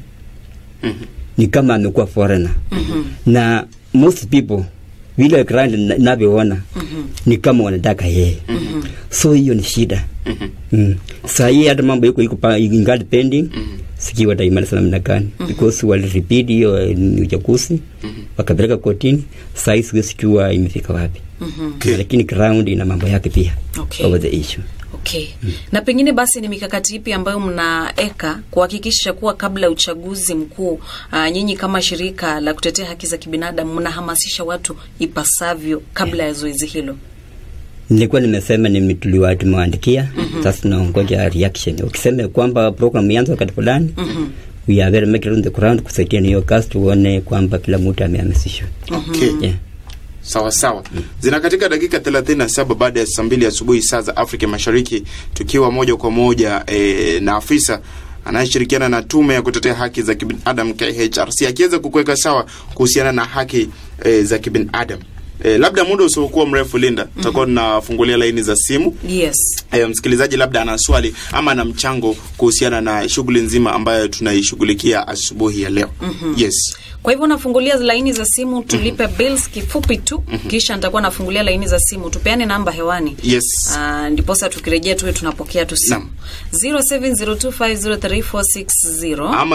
ni kama amekuwa foreigner na most people vile grand na- navyoona ni kama wanataka yeye so hiyo ni shida mm. saa hii hata mambo iko iko pa- ingali pending sijui wataimaliza namna gani because walirepeat hiyo eh, ni uchaguzi wakapeleka kotini saa hii siwezi jua imefika wapi Okay. lakini ground ina mambo yake pia Okay. over the issue Okay. Na pengine basi ni mikakati ipi ambayo mnaeka kuhakikisha kuwa kabla ya uchaguzi mkuu uh, nyinyi kama shirika la kutetea haki za kibinadamu mnahamasisha watu ipasavyo kabla ya zoezi hilo? nilikuwa nimesema ni tuliwa tumewaandikia sasa tunaongoja reaction ukisema kwamba program ianze wakati fulani we are very much on the ground kusaidia na hiyo kazi tuone kwamba kila mtu amehamasishwa Okay. yeah. sawa sawa zina katika dakika 37 baada ya saa mbili asubuhi saa za afrika mashariki tukiwa moja kwa moja e, na afisa anayeshirikiana na tume ya kutetea haki za kibinadamu khrc akiweza kukuweka sawa kuhusiana na haki e, za kibinadamu e, labda muda usiokuwa mrefu linda tutakuwa tunafungulia laini za simu Yes. e, msikilizaji labda ana swali ama ana mchango kuhusiana na shughuli nzima ambayo tunaishughulikia asubuhi ya leo yes Kwa hivyo nafungulia laini za simu tulipe bills kifupi tu kisha nitakuwa nafungulia laini za simu tupeane namba hewani. yes Uh, ndiposa tukirejea tuwe tunapokea tu simu. Naam. 0702503460 ama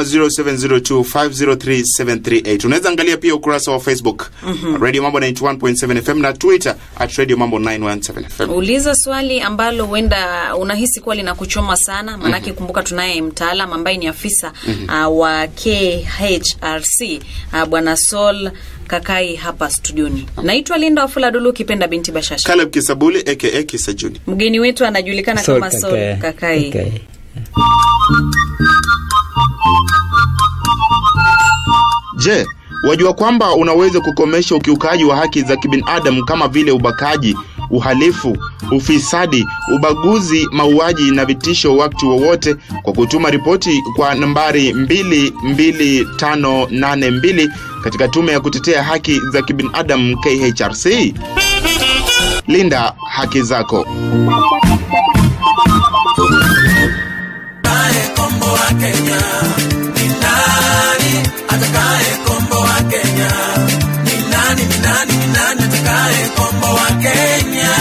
0702503738 unaweza angalia pia ukurasa wa facebook radio mambo 91.7 fm na twitter at radio mambo 917 fm uliza swali ambalo huenda unahisi kuwa linakuchoma sana maanake kumbuka tunaye mtaalam ambaye ni afisa uh, wa KHRC uh, bwana Sol Kakai hapa studioni. Naitwa Linda Wafula Dulu ukipenda binti Bashasha. caleb kisabuli aka kisajuni Mgeni wetu anajulikana Sol kama Sol Kakai. Kakai. Okay. je wajua kwamba unaweza kukomesha ukiukaji wa haki za kibinadamu kama vile ubakaji uhalifu, ufisadi, ubaguzi, mauaji na vitisho wakati wowote kwa kutuma ripoti kwa nambari 22582 katika tume ya kutetea haki za kibinadamu KHRC. Linda haki zako. Atakaye komboa Kenya ni nani? Atakaye komboa Kenya ni nani? Ni nani? Ni nani atakaye komboa Kenya?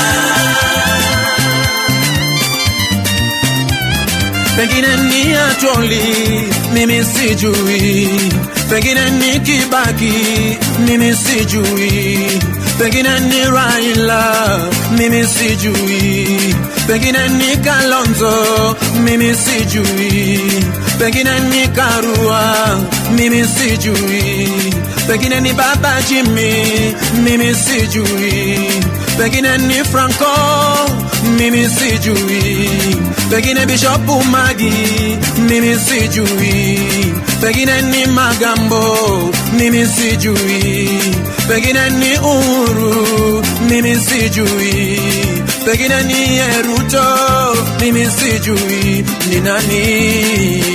Pengine ni Atoli, mimi sijui. Pengine ni Kibaki, mimi sijui. Pengine ni Raila, mimi sijui. Pengine ni Kalonzo, mimi sijui. Pengine ni Karua, mimi sijui. Pengine ni Baba Jimmy, mimi sijui. Pengine ni Franco, mimi sijui. Pengine Bishop Magi, mimi sijui. Pengine ni Magambo, mimi sijui. Pengine ni Uhuru, mimi sijui. Pengine ni Eruto, mimi sijui. Ni nani?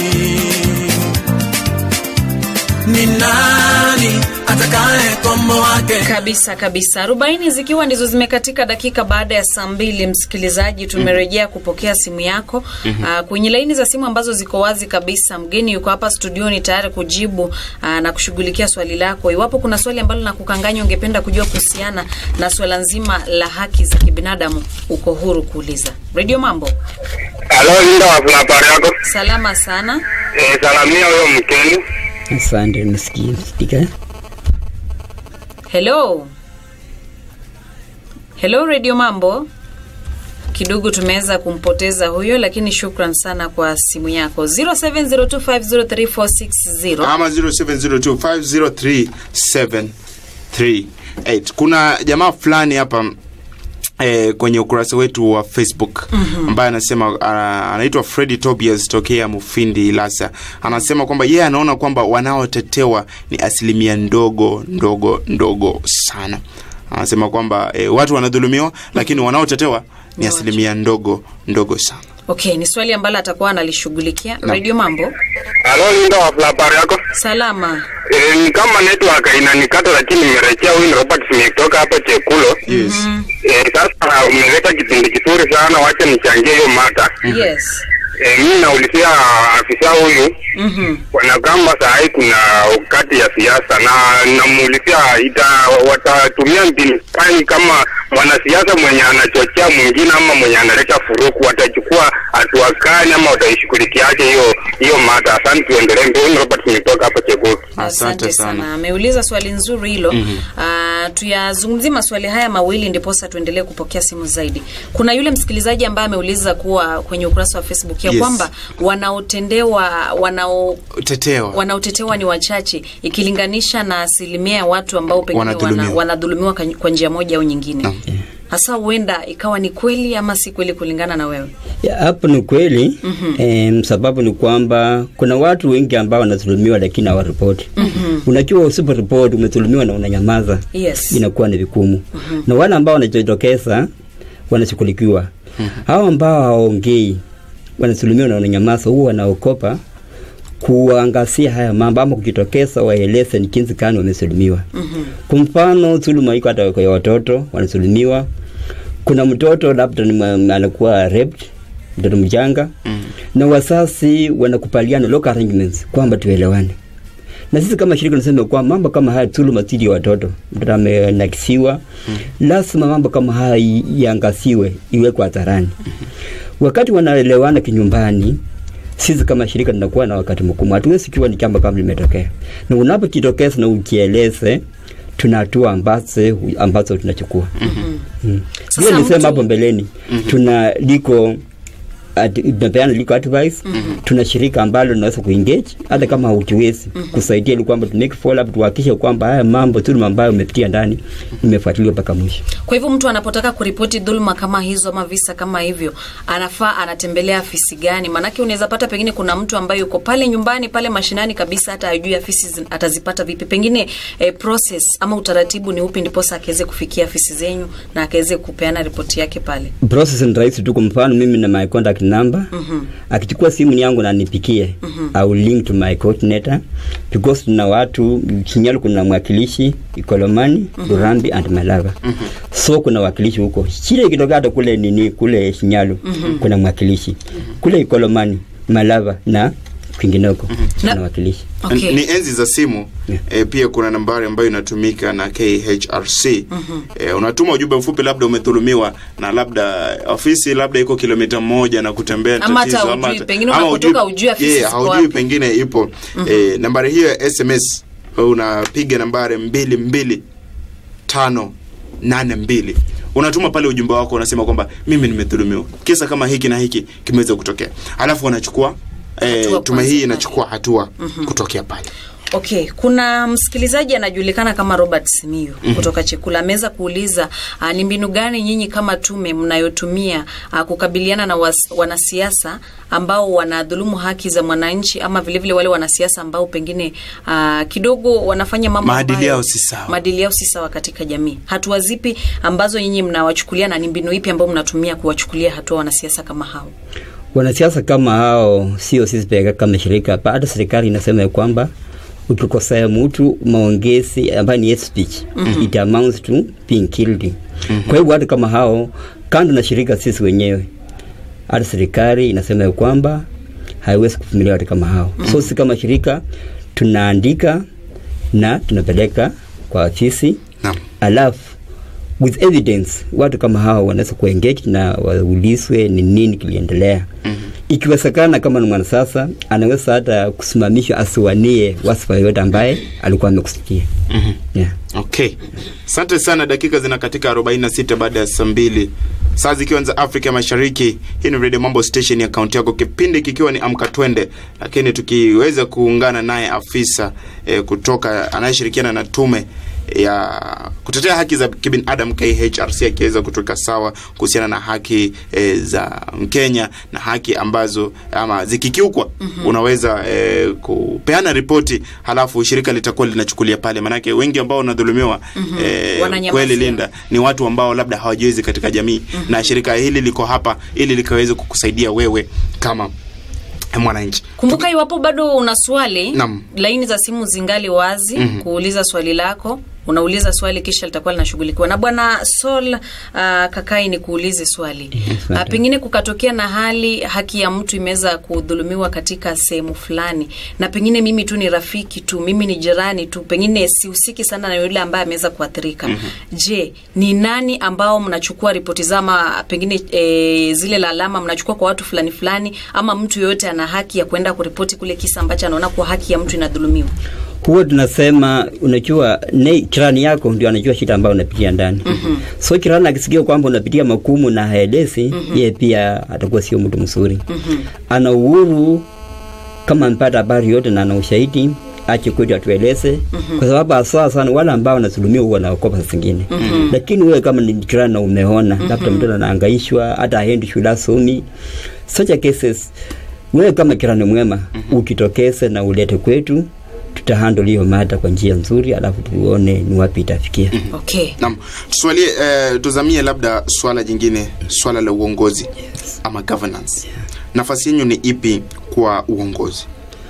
Ni nani atakaye komboa Kenya? kabisa kabisa arobaini zikiwa ndizo zimekatika dakika baada ya saa mbili msikilizaji tumerejea kupokea simu yako mm-hmm. kwenye laini za simu ambazo ziko wazi kabisa mgeni yuko hapa studioni tayari kujibu aa, na kushughulikia swali lako iwapo kuna swali ambalo nakukanganya ungependa kujua kuhusiana na swala nzima la haki za kibinadamu uko huru kuuliza redio mambo Halo, Linda, wafuna habari yako? salama sana Eh, salamia huyo mkeni. Asante, nimesikia sikika. Hello. Hello Radio Mambo. Kidogo tumeweza kumpoteza huyo, lakini shukran sana kwa simu yako 0702503460. ama 0702503738 kuna jamaa fulani hapa Eh, kwenye ukurasa wetu wa facebook mm-hmm. ambaye anasema uh, anaitwa fredi tobias tokea mufindi ilasa anasema kwamba yeye anaona kwamba wanaotetewa ni asilimia ndogo ndogo ndogo sana anasema kwamba eh, watu wanadhulumiwa lakini wanaotetewa ni asilimia ndogo ndogo sana Okay, ni swali ambalo atakuwa analishughulikia. Radio Mambo. Halo, Linda, wafuna habari yako? Salama. Eh, ni kama network inanikata, lakini nimerejea. Huyu ni Robert Smith kutoka hapa Chekulo. yes Eh, sasa umeleta kipindi kizuri sana, wacha nichangie hiyo mada. Yes. Eh, mimi naulizia afisa huyu Mhm. wanagamba saa hii kuna kati ya siasa na namuulizia ita watatumia mbinu gani kama mwanasiasa mwenye anachochea mwingine ama mwenye analeta furuku watachukua hatua gani ama wataishughulikiaje hiyo hiyo mada asante tuendelee mbele Robert nimetoka hapa Cheguru Asante sana. Ameuliza swali nzuri hilo. Mm-hmm. tuyazungumzie maswali haya mawili ndiposa tuendelee kupokea simu zaidi. Kuna yule msikilizaji ambaye ameuliza kuwa kwenye ukurasa wa Facebook ya Yes. kwamba wanaotendewa wanao tetewa wanaotetewa ni wachache ikilinganisha na asilimia ya watu ambao pengine Wanadhulumiwa. wana, wanadhulumiwa kwa- kwa njia moja au nyingine. Hasa huenda ikawa ni kweli ama si kweli kulingana na wewe. Ya, hapo ni kweli mm-hmm. E, sababu ni kwamba kuna watu wengi ambao wanadhulumiwa lakini hawaripoti mm-hmm. Unajua, usiporipoti umedhulumiwa na unanyamaza, Yes. inakuwa ni vigumu mm-hmm. Na wale ambao wanajitokeza wanashughulikiwa mm-hmm. Hao ambao hawaongei wanadhulumiwa na wananyamaza, huwa wanaokopa kuangazia haya mambo ama kujitokeza waeleze ni jinsi gani wamedhulumiwa. mm-hmm. Kwa mfano dhuluma iko hata kwa watoto wanadhulumiwa. Kuna mtoto labda ni ma- anakuwa raped, mtoto mchanga mm. na wazazi wanakubaliana local arrangements kwamba tuelewane na sisi kama shirika tunasema kwa mambo kama haya dhuluma dhidi ya watoto, mtoto amenakisiwa mm. lazima mambo kama haya i- iangaziwe, iwekwe hadharani wakati wanaelewana kinyumbani sisi kama shirika tunakuwa na wakati mgumu, hatuwezi kiwa ni jambo kama limetokea, na unapojitokeza na ukieleze, tuna hatua ambazo ambazo tunachukua mm-hmm. mm. Sasa Vile nilisema mtu- hapo mbeleni mm-hmm. tuna liko at- tunapeana legal advice tuna shirika ambalo linaweza kuengage hata kama haukiwezi kusaidia ili kwamba tu make follow up tuhakikishe kwamba haya mambo dhuluma ambayo umepitia ndani imefuatiliwa mpaka mwisho Kwa hivyo mtu anapotaka kuripoti dhuluma kama hizo ama visa kama hivyo, anafaa anatembelea afisi gani? Maanake unaweza pata pengine kuna mtu ambaye yuko pale nyumbani pale mashinani kabisa, hata ajui afisi zin- atazipata vipi. Pengine eh, process ama utaratibu ni upi ndiposa akaweze kufikia afisi zenyu na akaweze kupeana ripoti yake pale. process ni rahisi tu kwa mfano mimi na my contact number akichukua simu yangu na nipikie au link to my coordinator because tuna watu Shinyalu kuna mwakilishi Ikolomani Lurambi and Malava so kuna wakilishi huko shida ikitokea hata kule nini kule Shinyalu kuna mwakilishi kule Ikolomani Malava na kwingineko Na- kuna wakilishi Okay. ni enzi za simu Yeah. e, pia kuna nambari ambayo inatumika na KHRC e, unatuma ujumbe mfupi labda umedhulumiwa na labda ofisi labda iko kilomita moja na kutembea Ama hata tatizo, hujui, hata- pengine ama unapotoka hujui- hujui afisi yeah, ziko haujui wapi. pengine ipo e, nambari hiyo ya SMS unapiga nambari mbili mbili tano nane mbili unatuma pale ujumbe wako unasema kwamba mimi nimedhulumiwa kisa kama hiki na hiki kimeweza kutokea alafu wanachukua eh, Hatua tume kwanza. hii inachukua hatua kutokea pale Okay, kuna msikilizaji anajulikana kama Robert Simiyu kutoka Chekula ameweza kuuliza uh, ni mbinu gani nyinyi kama tume mnayotumia uh, kukabiliana na was, wanasiasa ambao wanadhulumu haki za mwananchi ama vilevile vile wale wanasiasa ambao pengine uh, kidogo wanafanya mambo Maadili ambayo- yao si sawa. maadili yao si sawa katika jamii. Hatua zipi ambazo nyinyi mnawachukulia na ni mbinu ipi ambayo mnatumia kuwachukulia hatua wanasiasa kama hao? wanasiasa kama hao sio sisi pekee kama shirika hapa hata serikali inasema ya kwamba ukikosea mtu maongezi ambayo ni hate speech it amounts to being killed kwa hivyo watu kama hao kando na shirika sisi wenyewe hata serikali inasema ya kwamba haiwezi kuvumilia watu kama hao so sisi kama shirika tunaandika na tunapeleka kwa afisi Naam. alafu with evidence watu kama hao wanaweza kuengage na waulizwe ni nini kiliendelea mm-hmm. ikiwezekana kama ni mwanasiasa anaweza hata kusimamishwa asiwanie wasifa yoyote ambaye alikuwa amekusikia Mhm. yeah. okay asante sana dakika zina katika 46 baada ya saa mbili saa zikiwa ni za afrika mashariki hii ni radio mambo station ya kaunti yako kipindi kikiwa ni amka twende lakini tukiweza kuungana naye afisa eh, kutoka anayeshirikiana na tume ya kutetea haki za kibinadamu KHRC akiweza kutoka sawa kuhusiana na haki e, za Mkenya na haki ambazo ama zikikiukwa mm-hmm. unaweza e, kupeana ripoti halafu shirika litakuwa linachukulia pale, manake wengi ambao wanadhulumiwa mm-hmm. e, Wananyamazia. kweli Linda ni watu ambao labda hawajiwezi katika jamii mm-hmm. na shirika hili liko hapa ili likaweze kukusaidia wewe kama mwananchi. Kumbuka, iwapo bado una swali, Naam. laini za simu zingali wazi Mhm. kuuliza swali lako. Unauliza swali kisha litakuwa linashughulikiwa na bwana Sol. Uh, Kakai, ni kuulize swali uh, madam. pengine kukatokea na hali haki ya mtu imeweza kudhulumiwa katika sehemu fulani, na pengine mimi tu ni rafiki tu, mimi ni jirani tu, pengine sihusiki sana na yule ambaye ameweza kuathirika. Je, ni nani ambao mnachukua ripoti zama pengine e, zile lalama mnachukua kwa watu fulani fulani, ama mtu yoyote ana haki ya kwenda kuripoti kule kisa ambacho anaona kuwa haki ya mtu inadhulumiwa? huwa tunasema unajua ne, kirani yako ndio anajua shida ambayo unapitia ndani mm-hmm. so kirani akisikia kwamba unapitia makumu na haelezi mm-hmm. yeye pia atakuwa sio mtu mzuri mm-hmm. ana uhuru kama amepata habari yote na ana ushahidi ache kwetu atueleze mm-hmm. kwa sababu haswa sana wale ambao wanadhulumiwa huwa naokopa saa zingine mm-hmm. lakini wewe kama ni kirani na umeona mm-hmm. labda mtoto anaangaishwa hata aendi shule asomi such a cases wewe kama kirani mwema mm-hmm. ukitokeze na ulete kwetu tutahandle hiyo mada kwa njia nzuri alafu tuone ni wapi itafikia Okay. Naam, tuswalie eh, tuzamie labda swala jingine, swala la uongozi ama governance. Nafasi yenu ni ipi kwa uongozi?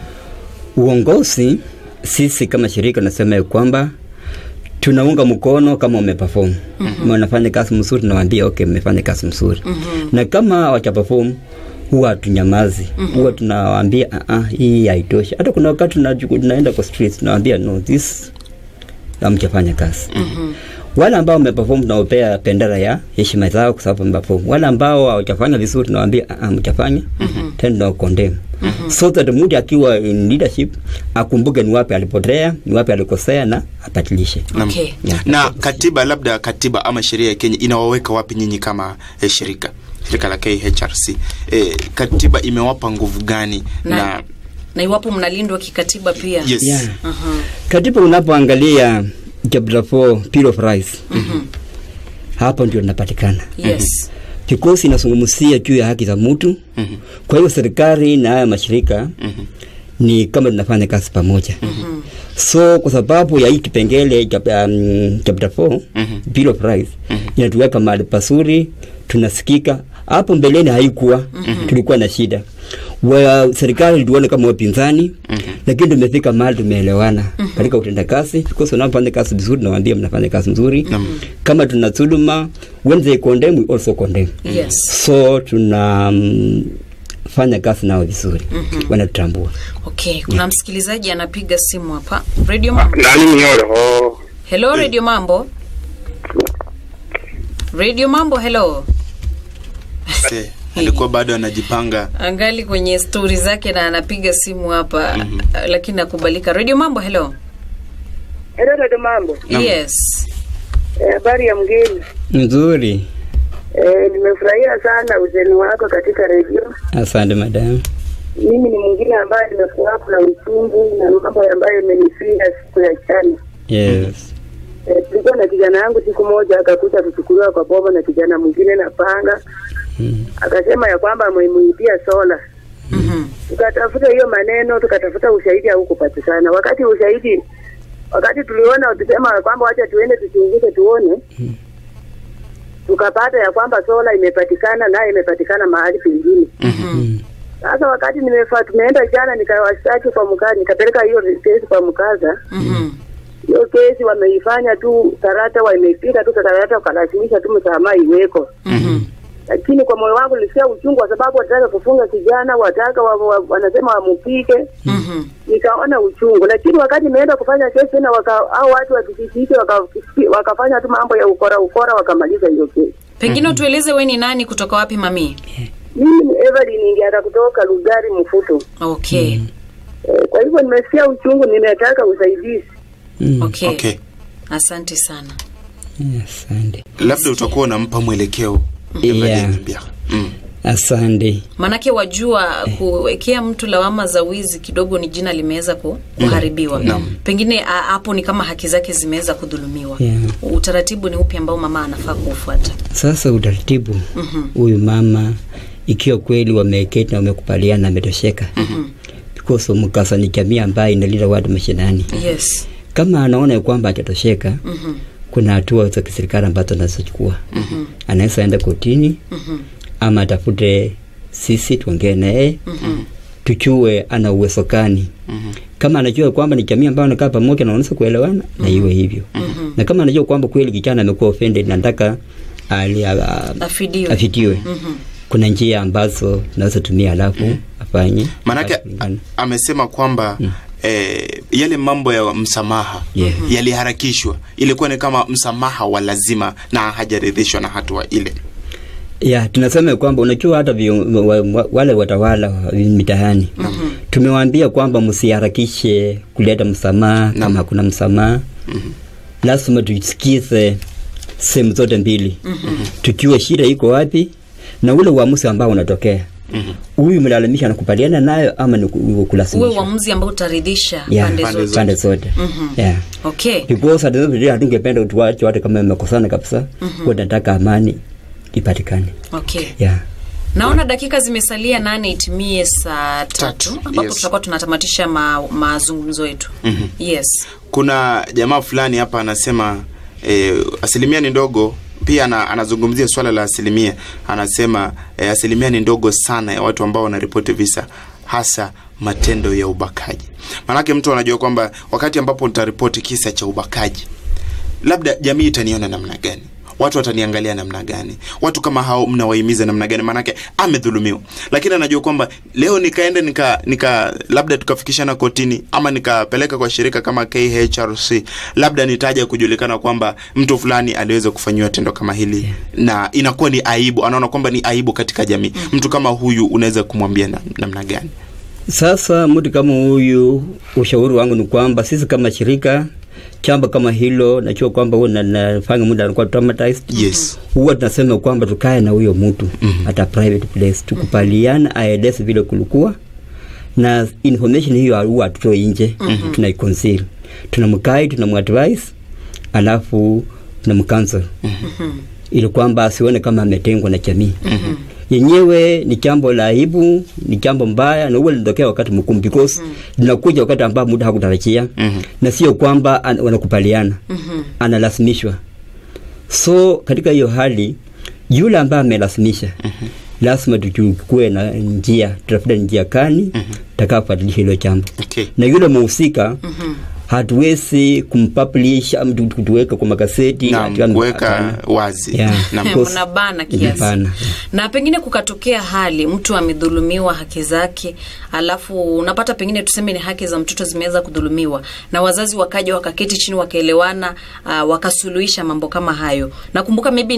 uongozi sisi kama shirika nasema ya kwamba tunaunga mkono kama umeperform mm-hmm. wanafanya kazi mzuri tunawaambia okay mmefanya kazi mzuri mm-hmm. na kama wachaperform huwa tunyamazi mm-hmm. huwa tunawaambia uh -uh, hii haitoshi hata kuna wakati tunajuku- tunaenda kwa street tunawaambia no this hamjafanya kazi mm-hmm. wale ambao wameperform tunaopea bendera ya heshima zao kwa sababu wameperform wale ambao hawajafanya vizuri tunawaambia uh -uh, mjafanya mm-hmm. tena tunawakondem mm-hmm. so that mtu akiwa in leadership akumbuke ni wapi alipotea ni wapi alikosea na abadilishe Naam. Okay. Yeah. Na katiba, labda katiba ama sheria ya Kenya inawaweka wapi nyinyi kama eh, shirika? shirika la KHRC e, katiba imewapa nguvu gani na, na, na iwapo mnalindwa kikatiba pia yes Yeah. Aha. Katiba unapoangalia chapter 4 Bill of Rights hapo ndio inapatikana yes kikosi inazungumzia juu ya haki za mtu. Mhm. Kwa hiyo serikali na haya mashirika ni kama tunafanya kazi pamoja. So kwa sababu ya hii kipengele cha um, chapter 4 Bill of Rights inatuweka mahali pazuri, tunasikika. Hapo mbeleni haikuwa, tulikuwa na shida wa serikali ilituona kama wapinzani lakini tumefika mahali tumeelewana katika utendakazi because unapofanya kazi vizuri nawaambia mnafanya kazi nzuri kama tuna dhuluma when they condemn we also condemn yes so tuna mm, fanya kazi nao vizuri wanatutambua okay kuna msikilizaji anapiga simu hapa radio mambo nani mioro oh. hello radio mambo radio mambo hello Se, alikuwa bado anajipanga angali kwenye stori zake na anapiga simu hapa mm lakini nakubalika radio mambo hello Hello, dada mambo. Naam. yes Eh, Habari ya mgeni. nzuri Eh, nimefurahia sana uzeni wako katika redio. asante madam Mimi ni mwingine ambaye nimekuwa na uchungu na mambo ambayo imenifinda siku ya jana. yes Eh, tulikuwa na kijana yangu siku moja akakuja kuchukuliwa kwa bomo na kijana mwingine na panga. Akasema ya kwamba amemuibia sola. Mhm. Tukatafuta hiyo maneno, tukatafuta ushahidi haukupatikana. Wakati ushahidi wakati tuliona tukisema kwamba wacha tuende tuchunguze tuone tukapata ya kwamba sola imepatikana naye imepatikana mahali pengine. Sasa wakati nimefa tumeenda jana nikawashtaki kwa mkaza, nikapeleka hiyo kesi kwa mkaza. Mhm. Hiyo kesi wameifanya tu karata, wamepika tu karata, wakalazimisha tu msamaha iweko. Mhm. Lakini kwa moyo wangu nilisikia uchungu, kwa sababu wataka kufunga kijana, wataka wa, wa, wanasema wamupike Mhm. nikaona uchungu, lakini wakati nimeenda kufanya kesi tena waka, au watu wa kijiji hicho waka, wakafanya tu mambo ya ukora ukora, wakamaliza hiyo kesi. pengine utueleze we ni nani kutoka wapi mami Mimi ni Evelyn Ngiara kutoka Lugari Mfuto. okay Eh, kwa hivyo nimesikia uchungu, nimetaka usaidizi. Mm. okay, okay asante sana asante labda utakuwa unampa mwelekeo Yeah. Evelyn Biara. mm. asante manake wajua kuwekea mtu lawama za wizi kidogo ni jina limeweza ku, kuharibiwa pengine a- hapo ni kama haki zake zimeweza kudhulumiwa Yeah. utaratibu ni upi ambao mama anafaa kuufuata sasa utaratibu huyu mama ikiwa kweli wameketi na wamekubaliana na ametosheka because mkasa ni jamii ambayo inalinda watu mashinani yes kama anaona ya kwamba hajatosheka kuna hatua za kiserikali ambazo anazochukua anaweza enda kotini ama atafute sisi tuongee naye tujue ana uwezo gani kama anajua kwamba ni jamii ambayo anakaa pamoja na wanaweza kuelewana na iwe hivyo na kama anajua kwamba kweli kijana amekuwa offended na nataka ali- a- a- Afidiwe. afidiwe kuna njia ambazo tunaweza tumia alafu afanye maanake alafu kulingana. a- amesema kwamba eh, yale mambo ya msamaha Yeah. yaliharakishwa ilikuwa ni kama msamaha wa lazima na hajaridhishwa na hatua ile ya tunasema kwamba unajua hata vio, wa, wa, wale watawala wa mitaani tumewaambia kwamba msiharakishe kuleta msamaha kama hakuna msamaha lazima tusikize sehemu zote mbili tujue shida iko wapi na ule uamuzi ambao unatokea huyu mlalamisha anakubaliana nayo ama ni ku- uwe kulazimisha uamuzi ambao utaridhisha Yeah, pande pande zote pande zote yeah okay because at the end of the day hatungependa tuwache watu kama wamekosana kabisa mm nataka amani ipatikane okay yeah naona dakika zimesalia nane itimie saa tatu Tatu, ambapo yes. tutakuwa tunatamatisha ma, mazungumzo yetu yes kuna jamaa fulani hapa anasema eh, asilimia ni ndogo pia ana, anazungumzia swala la asilimia anasema eh, asilimia ni ndogo sana ya watu ambao wanaripoti visa hasa matendo ya ubakaji maanake mtu anajua kwamba wakati ambapo nitaripoti kisa cha ubakaji labda jamii itaniona namna gani watu wataniangalia namna gani watu kama hao mnawahimiza namna gani maanake amedhulumiwa lakini anajua kwamba leo nikaenda nika nika labda tukafikishana kotini ama nikapeleka kwa shirika kama KHRC labda nitaja kujulikana kwamba mtu fulani aliweza kufanyiwa tendo kama hili na inakuwa ni aibu anaona kwamba ni aibu katika jamii mtu kama huyu unaweza kumwambia na, namna gani Sasa mtu kama huyu, ushauri wangu ni kwamba sisi kama shirika jambo kama hilo najua kwamba huwa na- nafanya muda anakuwa traumatized Yes. huwa tunasema kwamba tukae na huyo mtu mm-hmm. hata private place tukubaliana aeleze vile kulikuwa na information hiyo huwa hatutoi nje mm-hmm. tunaiconceal tunamkai tunamadvise alafu tunamcancel mm-hmm. ili kwamba asione kama ametengwa na jamii mm-hmm. yenyewe ni jambo la aibu ni jambo mbaya na huwa linatokea wakati mgumu because linakuja wakati ambao muda hakutarajia Mhm. na sio kwamba an- wanakubaliana mm-hmm. analazimishwa so katika hiyo hali yule ambaye amelazimisha mm-hmm. lazima tuchukue na njia tutafute njia kani mm-hmm. takafuatilisha hilo jambo Okay. na yule mhusika mm-hmm. hatuwezi kumpublish ama tu- tu- tuweka kwa magazeti na ati- kuweka hapana. wazi Yeah. na course. mnabana kiasi Hapana. na pengine kukatokea hali mtu amedhulumiwa haki zake alafu unapata pengine tuseme ni haki za mtoto zimeweza kudhulumiwa na wazazi wakaja wakaketi chini wakaelewana uh, wakasuluhisha mambo kama hayo nakumbuka maybe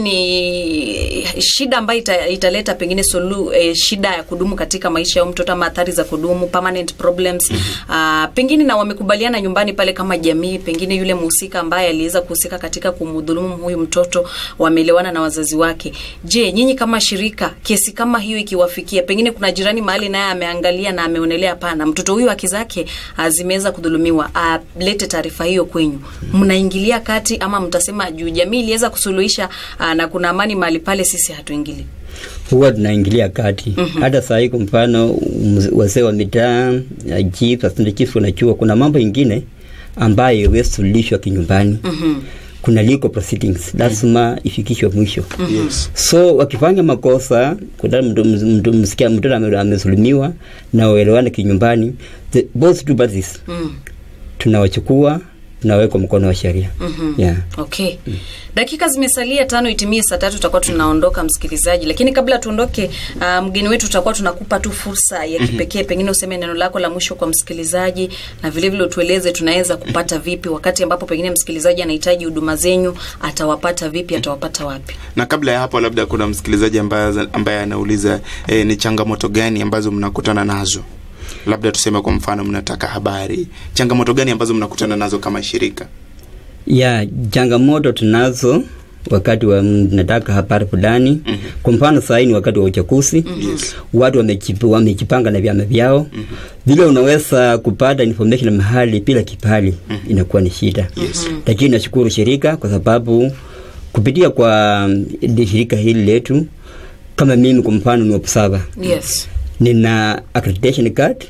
ni shida ambayo ita, italeta pengine solu, eh, shida ya kudumu katika maisha ya huyu mtoto ama athari za kudumu permanent problems uh, pengine na wamekubaliana nyumbani pale kama jamii pengine yule mhusika ambaye aliweza kuhusika katika kumdhulumu huyu mtoto wameelewana na wazazi wake je nyinyi kama shirika kesi kama hiyo ikiwafikia pengine kuna jirani mahali naye ameangalia na ameonelea hapana mtoto huyu haki zake ah, zimeweza kudhulumiwa alete taarifa hiyo kwenyu mnaingilia kati ama mtasema juu jamii iliweza kusuluhisha ah, na kuna amani mahali pale sisi hatuingili huwa tunaingilia kati mm-hmm. hata saa hii kwa mfano mz- wazee wa mitaa ya chief assistant chief unajua kuna mambo ingine ambayo iwezi suluhishwa kinyumbani mm-hmm. kuna legal proceedings lazima ifikishwe mwisho yes. so wakifanya makosa kuna mtu- mtu- msikia mtoto ame- amesulumiwa na uelewane kinyumbani the, both two parties mm. tunawachukua tunawekwa mkono wa sheria Mhm. yeah. okay dakika zimesalia tano itimie saa tatu tutakuwa tunaondoka msikilizaji lakini kabla tuondoke uh, mgeni wetu tutakuwa tunakupa tu fursa ya kipekee pengine useme neno lako la mwisho kwa msikilizaji na vile vile utueleze tunaweza kupata vipi wakati ambapo pengine msikilizaji anahitaji huduma zenyu atawapata vipi atawapata wapi na kabla ya hapo labda kuna msikilizaji ambaye, ambaye anauliza eh, ni changamoto gani ambazo mnakutana nazo labda tuseme kwa mfano mnataka habari changamoto gani ambazo mnakutana nazo kama shirika ya changamoto tunazo wakati wa nataka habari fulani mm-hmm. kwa mfano sahii ni wakati wa uchaguzi mm-hmm. Yes. watu wamejip- wamejipanga na vyama vyao mm-hmm. vile unaweza kupata information mahali bila kipali mm-hmm. inakuwa ni shida Yes. lakini nashukuru shirika kwa sababu kupitia kwa mm, shirika hili letu kama mimi kwa mfano ni observer yes nina accreditation card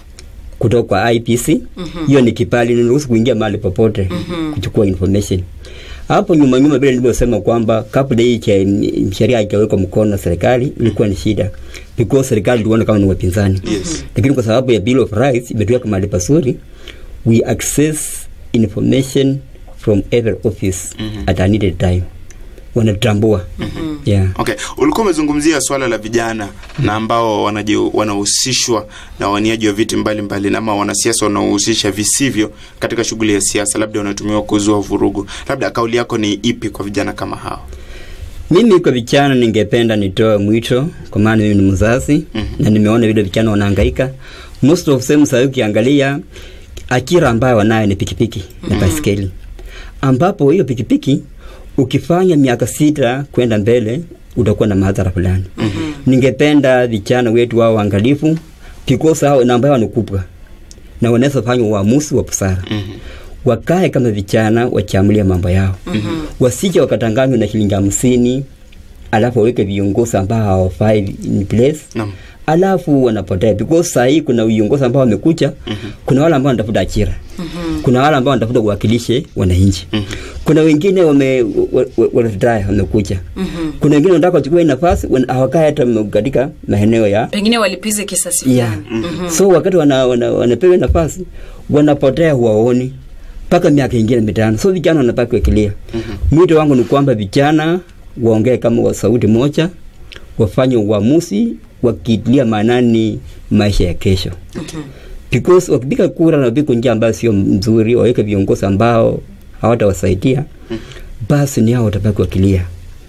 kutoka kwa IPC hiyo mm-hmm. ni kipali niruhusu kuingia mahali popote mm-hmm. kuchukua information hapo nyuma nyuma vile nilivyosema kwamba kabla hii cha sheria haijawekwa mkono na serikali ilikuwa ni shida because serikali iliona kama ni wapinzani Yes. lakini kwa sababu ya bill of rights imetuweka mahali pazuri we access information from every office mm-hmm. at a needed time wanatambua mm-hmm. yeah. okay ulikuwa umezungumzia swala la vijana na ambao wanaji- wanahusishwa na waniaji wa viti mbalimbali na ama wanasiasa wanaohusisha visivyo katika shughuli ya siasa labda wanatumiwa kuzua vurugu labda kauli yako ni ipi kwa vijana kama hao mimi kwa vijana ningependa nitoe mwito kwa maana mimi ni mzazi mm-hmm. na nimeona vile vijana wanahangaika most of them sasa ukiangalia ajira ambayo wanayo ni pikipiki mm-hmm. na baiskeli ambapo hiyo pikipiki ukifanya miaka sita kwenda mbele utakuwa na madhara fulani mm-hmm. ningependa vijana wetu wao waangalifu because hao na ambayo wanakubwa na wanaweza fanya uamuzi wa busara mm-hmm. wakae kama vijana wachamulia mambo yao mm-hmm. wasije wakatanganywa na shilingi hamsini alafu waweke viongozi ambao hawafai in place Naam. alafu wanapotea because saa hii kuna viongozi ambao wamekuja mm-hmm. kuna wale ambao wanatafuta ajira mm-hmm. kuna wale ambao wanatafuta kuwakilishe wananchi mm-hmm. kuna wengine wame wa- wa- wanataya wamekuja mm-hmm. kuna wengine wanataka wachukue nafasi wana- hawakai hata katika maeneo ya pengine walipize kisasi fulani yeah. mm-hmm. so wakati wana, wana, wanapewa nafasi wanapotea huwaoni mpaka miaka ingine mitano so vijana wanapaki kuekilia mm-hmm. mwito wangu ni kwamba vijana waongee kama wa sauti moja wafanye uamuzi wakitilia maanani maisha ya kesho mm-hmm. because wakipiga kura na wapiga njia ambayo sio mzuri waweke viongozi ambao hawatawasaidia mm-hmm. basi ni hao watabaki wakilia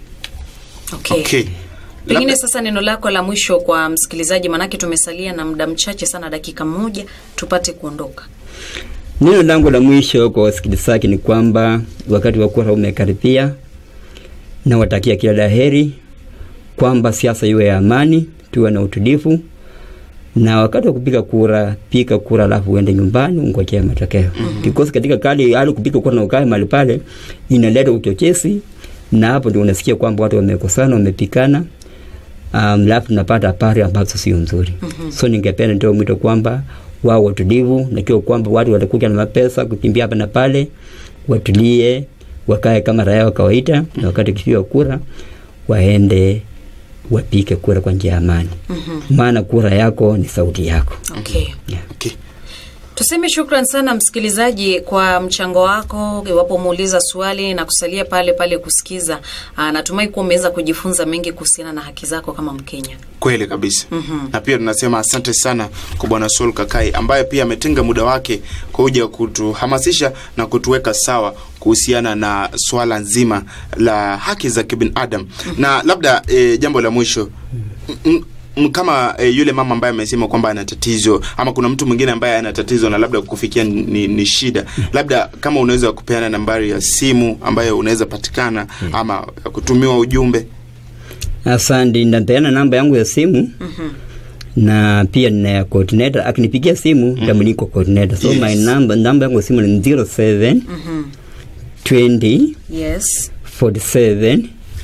okay. okay pengine Labda- sasa neno lako la mwisho kwa msikilizaji manake tumesalia na muda mchache sana dakika moja tupate kuondoka Neno langu la mwisho kwa wasikilizaji ni kwamba wakati wa kura umekaribia, na watakia kila laheri, kwamba siasa iwe ya amani, tuwe na utulivu, na wakati wa kupiga kura, piga kura alafu uende nyumbani ungojea matokeo. Mm-hmm. Because katika kali hali kupiga kura na ukae mahali pale inaleta uchochezi, na hapo ndio unasikia kwamba watu wamekosana, wamepikana um, alafu tunapata habari ambazo sio nzuri. Mm-hmm. So ningependa nitoe mwito kwamba wao watulivu, na kio kwamba watu watakuja na mapesa kukimbia hapa na pale, watulie, wakae kama raia wa kawaida, na wakati kipiga kura waende wapike kura kwa njia ya amani. Mm-hmm. Maana kura yako ni sauti yako. Okay. Yeah. Okay. Tuseme shukran sana msikilizaji kwa mchango wako, iwapo umeuliza swali na kusalia pale pale kusikiza. Aa, natumai kuwa umeweza kujifunza mengi kuhusiana na haki zako kama Mkenya. kweli kabisa mm-hmm. na pia tunasema asante sana kwa bwana Saul Kakai ambaye pia ametenga muda wake kuja kutuhamasisha na kutuweka sawa kuhusiana na swala nzima la haki za kibinadamu mm-hmm. na labda e, jambo la mwisho m- m- kama e, yule mama ambaye amesema kwamba ana tatizo ama kuna mtu mwingine ambaye ana tatizo na labda kufikia ni, ni shida labda kama unaweza kupeana nambari ya simu ambayo unaweza patikana ama kutumiwa ujumbe Asante, nitapeana namba yangu ya simu mm-hmm. na pia nina ya coordinator. Akinipigia simu mm-hmm. niko coordinator. So Yes. my number namba yangu ya simu ni 07 Mhm. 20 Yes. 47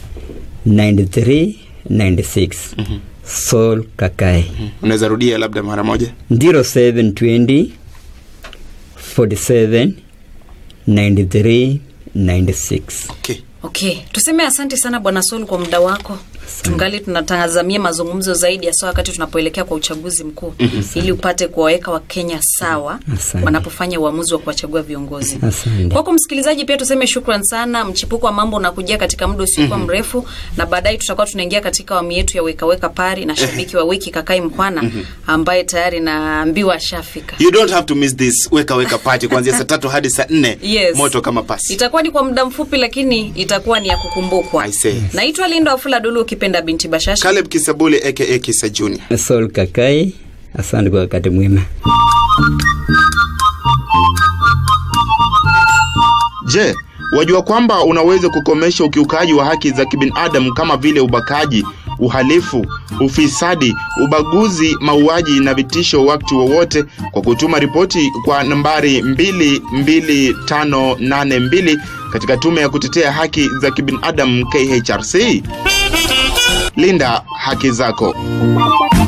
93 96 Sol Kakai unaweza rudia labda mara moja 0720 47 93 96 okay. Okay, tuseme asante sana Bwana Sol kwa muda wako. Tungali tunatazamia mazungumzo zaidi hasa wakati tunapoelekea kwa uchaguzi mkuu ili upate kuwaweka Wakenya sawa Asante. wanapofanya uamuzi wa kuwachagua viongozi. Asante. Kwako msikilizaji, pia tuseme shukran sana. Mchipuko wa mambo unakujia katika muda usiokuwa mrefu, na baadaye tutakuwa tunaingia katika awamu yetu ya weka weka pari na shabiki wa wiki Kakai Mkwana ambaye tayari naambiwa ashafika. you don't have to miss this weka weka party kuanzia saa tatu hadi saa nne Yes. moto kama pasi Itakuwa ni kwa muda mfupi, lakini itakuwa ni ya kukumbukwa. I say. Naitwa Linda Wafula Dulu, ukipenda binti Bashasha. Caleb Kisabule aka Kisa Junior Sol Kakai, asante kwa wakati mwema. Je, wajua kwamba unaweza kukomesha ukiukaji wa haki za kibinadamu kama vile ubakaji, uhalifu, ufisadi, ubaguzi, mauaji na vitisho wakati wowote kwa kutuma ripoti kwa nambari 22582 katika tume ya kutetea haki za kibinadamu KHRC? Linda haki zako.